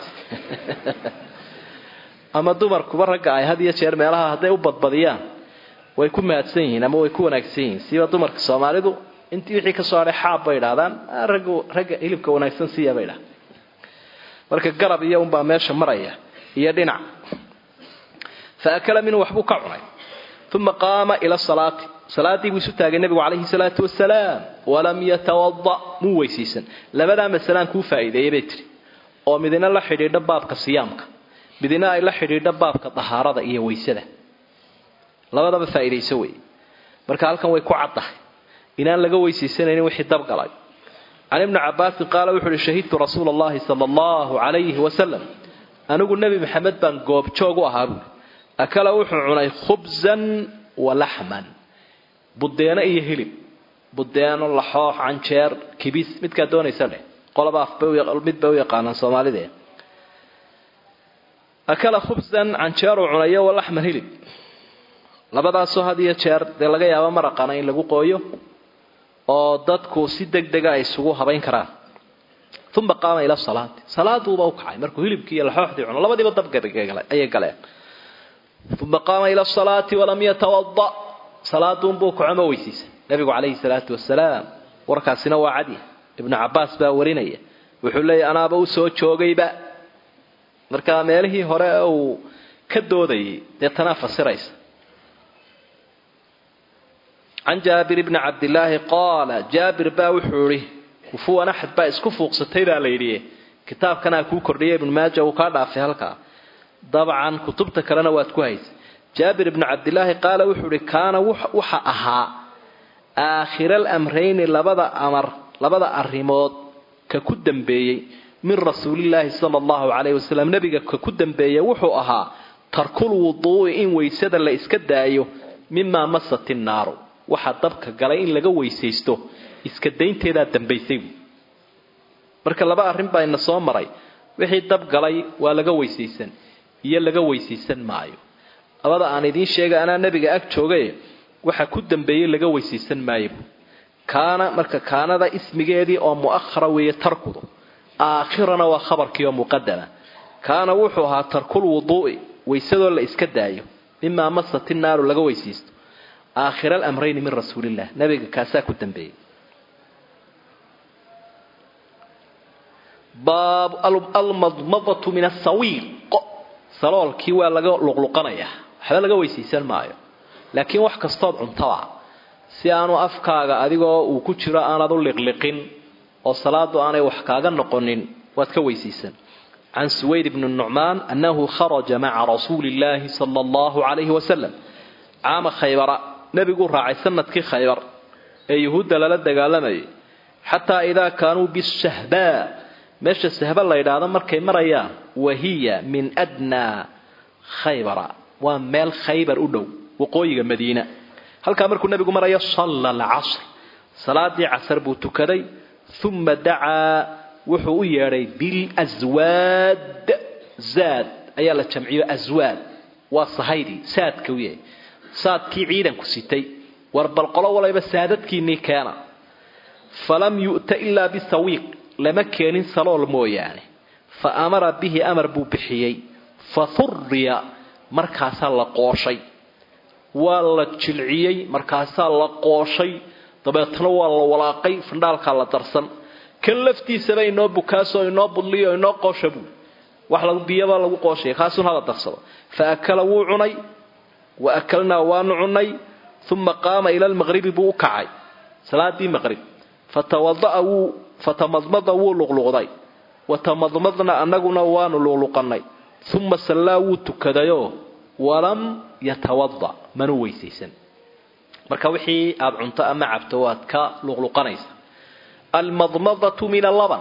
ama dumarkuba ragga ay had iyo jeer meelaha hadday u badbadiyaan way ku mahadsan yihiin ama way ku wanaagsan yihiin siba dumarka soomaalidu intii wixii kasoo hadhay xaab bay idhahdaan ragga ragga hilibka wanaagsan siiya bay idhahdaan marka garab iyo unbaa meesha maraya iyo dhinac fa akala minhu waxbuu ka cunay uma qaama ila salaati salaadii buu isu taagay nebigu calayhi salaatu wasalaam walam yatawada muu weysiisan labadaa masalaan kuu faa'iideeyey bay tiri oo midina la xidhiidho baabka siyaamka midina ay la xidhiidho baabka dahaarada iyo weysada labadaba faa'iidayso wey marka halkan way ku caddahay inaan laga weysiisanaynin wixii dabgalay can ibni cabaasin qaala wuxu uhi shahidtu rasuula allahi sala allahu calayhi wasalam anigu nebi maxamed baan goobjoog u ahaa buuri akala wuxuu cunay khubsan wa laxman budeeno iyo hilib budeeno laxoox canjeer kibis midkaa doonaysa dheh qolaba afmid bay u yaqaanaan soomaalidee akala khubsan canjeeruu cunayo wa laxman hilib labadaasoo had iyo jeer dee laga yaabo maraqana in lagu qooyo oo dadku si deg dega ay isugu habayn karaan uma qaama ila salaati salaaduuba u kacay markuu hilibkii iyo laxooxdii cuno labadiiba dabayay galeen uma qaama ila salaati walam yatawada salaaduunbuu kaco ma weysiisan nabigu calayhi salaatu wasalaam warkaasina waa cadi ibnu cabaas baa warinaya wuxuu leeyahy anaaba u soo joogayba marka meelihii hore uu ka doodayay dee tanaa fasiraysa can jaabir bni cabdilaahi qaala jaabir baa wuxuu ihi kufuwan axad baa isku fuuqsatay baa la yidhi kitaabkanaa kuu kordhiyay ibnu maaja uu kaa dhaafay halkaa dabcan kutubta kalena waad ku haysa jaabir ibnu cabdilaahi qaala wuxuu ihi kaana waxa ahaa aakhira alamrayni labada amar labada arrimood ka ku dambeeyey min rasuulillaahi sala allahu calayhi wasalam nebiga ka ku dambeeya wuxuu ahaa tarkul wuduu'i in weysada la iska daayo mimaa masat innaaru waxa dabka galay in laga weysaysto iska daynteedaa dambaysay marka laba arrin baa ina soo maray wixii dab galay waa laga weysaysan iyo laga weysaysan maayo labada aan idiin sheegay anaa nebiga ag joogay waxa ku dambeeyey laga weysaysan maayo kaana marka kaanada ismigeedii oo mu'ahara weeye tarkudu aakhirana waa khabarkii oo muqadama kaana wuxuu ahaa tarkul wuduu'i weysadoo la iska daayo mimaa masat innaaru laga weysaysto aakhira alamrayni min rasuulillah nabiga kaasaa ku dambeeyey baab almadmadatu min asawiiq saloolkii waa laga luqluqanayaa waxba laga weysaysan maayo laakiin wax kastood cuntaba si aanu afkaaga adigoo uu ku jiro aanad u liqliqin oo salaadu aanay wax kaaga noqonin waad ka weysaysan can suwayd bni nucmaan annahu kharaja maca rasuuli illaahi sala allahu calayhi wasalam caama khaybara nebiguu raacay sanadkii khaybar ee yuhuudda lala dagaalamayay xataa idaa kaanuu bishahbaa meesha sahba la yidhaahdo markay marayaan wahiya min adnaa khaybara waa meel khaybar u dhow waqooyiga madiina halkaa markuu nebigu marayo salla alcasr salaadii casar buu tukaday uma dacaa wuxuu u yeedhay bilaswaad zaad ayaa la jamciyo aswaad waa sahaydi saadka u yahay saadkii ciidanku sitay war bal qolo walayba saadadkiinnii keena falam yu'ta ilaa bisawiiq lama keenin salool mooyaane fa amara bihi amar buu bixiyey fa hurriya markaasaa la qooshay waa la jilciyey markaasaa la qooshay dabeetna waa la walaaqay fandhaalkaa la darsan kan laftiisaba inoo bukaaso inoo budliyo inoo qoosha buu wax lagu biyaba lagu qooshaya kaasun hala darsado fa akala wuu cunay wa akalnaa waanu cunay uma qaama ila lmaqribi buu u kacay salaadii maqrib fatawada'a wuu fatamadmada wuu luqluqday watamadmadna annaguna waanu luqluqannay uma sallaa wuu tukadayoo walam yatawada manu weysaysan marka wixii aada cunto ama cabto waad ka luqluqanaysa almadmadatu min allaban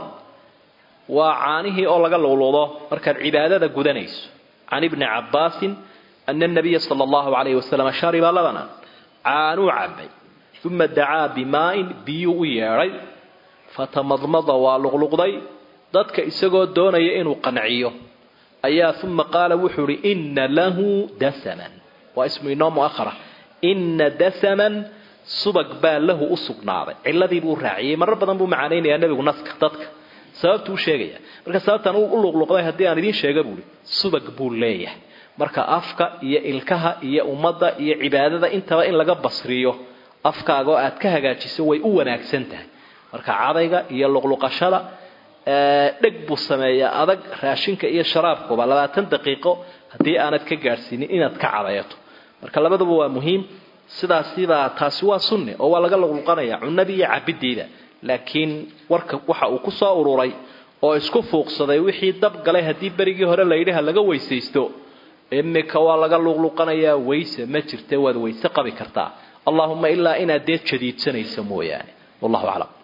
waa caanihii oo laga luqluqdo markaad cibaadada gudanayso can ibni cabbaasin ana nabiya sala allahu calayhi wasalam shariba labanan caanuu cabay uma dacaa bimaa'in biyuu u yeedhay fatamadmada waa luqluqday dadka isagoo doonaya inuu qanciyo ayaa uma qaala wuxuu ihi inna lahu dasaman waa ismu inoo muahara inna dasaman subag baa lahu u sugnaaday ciladii buu raaciyey marar badan buu macaanaynayaa nebigu naska dadka sababtuu u sheegaya marka sababtaan u luqluqday haddii aan idiin sheega buuhi subag buu leeyahay marka afka iyo ilkaha iyo ummadda iyo cibaadada intaba in laga basriyo afkaaga oo aad ka hagaajiso way u wanaagsan tahay marka cadayga iyo luqluqashada dheg buu sameeyaa adag raashinka iyo sharaabkuba labaatan daqiiqo haddii aanad ka gaadhsiinin inaad ka cadayato marka labaduba waa muhiim sidaasibaa taasi waa sunni oo waa laga luqluqanaya cunadii iyo cabidiida laakiin warka waxa uu ku soo ururay oo isku fuuqsaday wixii dab galay haddii berigii hore layidhi ha laga weysaysto imika waa laga luqluqanayaa weyse ma jirte waad weyse qabi kartaa allahuma ilaa inaad dee jadiidsanayso mooyaane wallahu aclam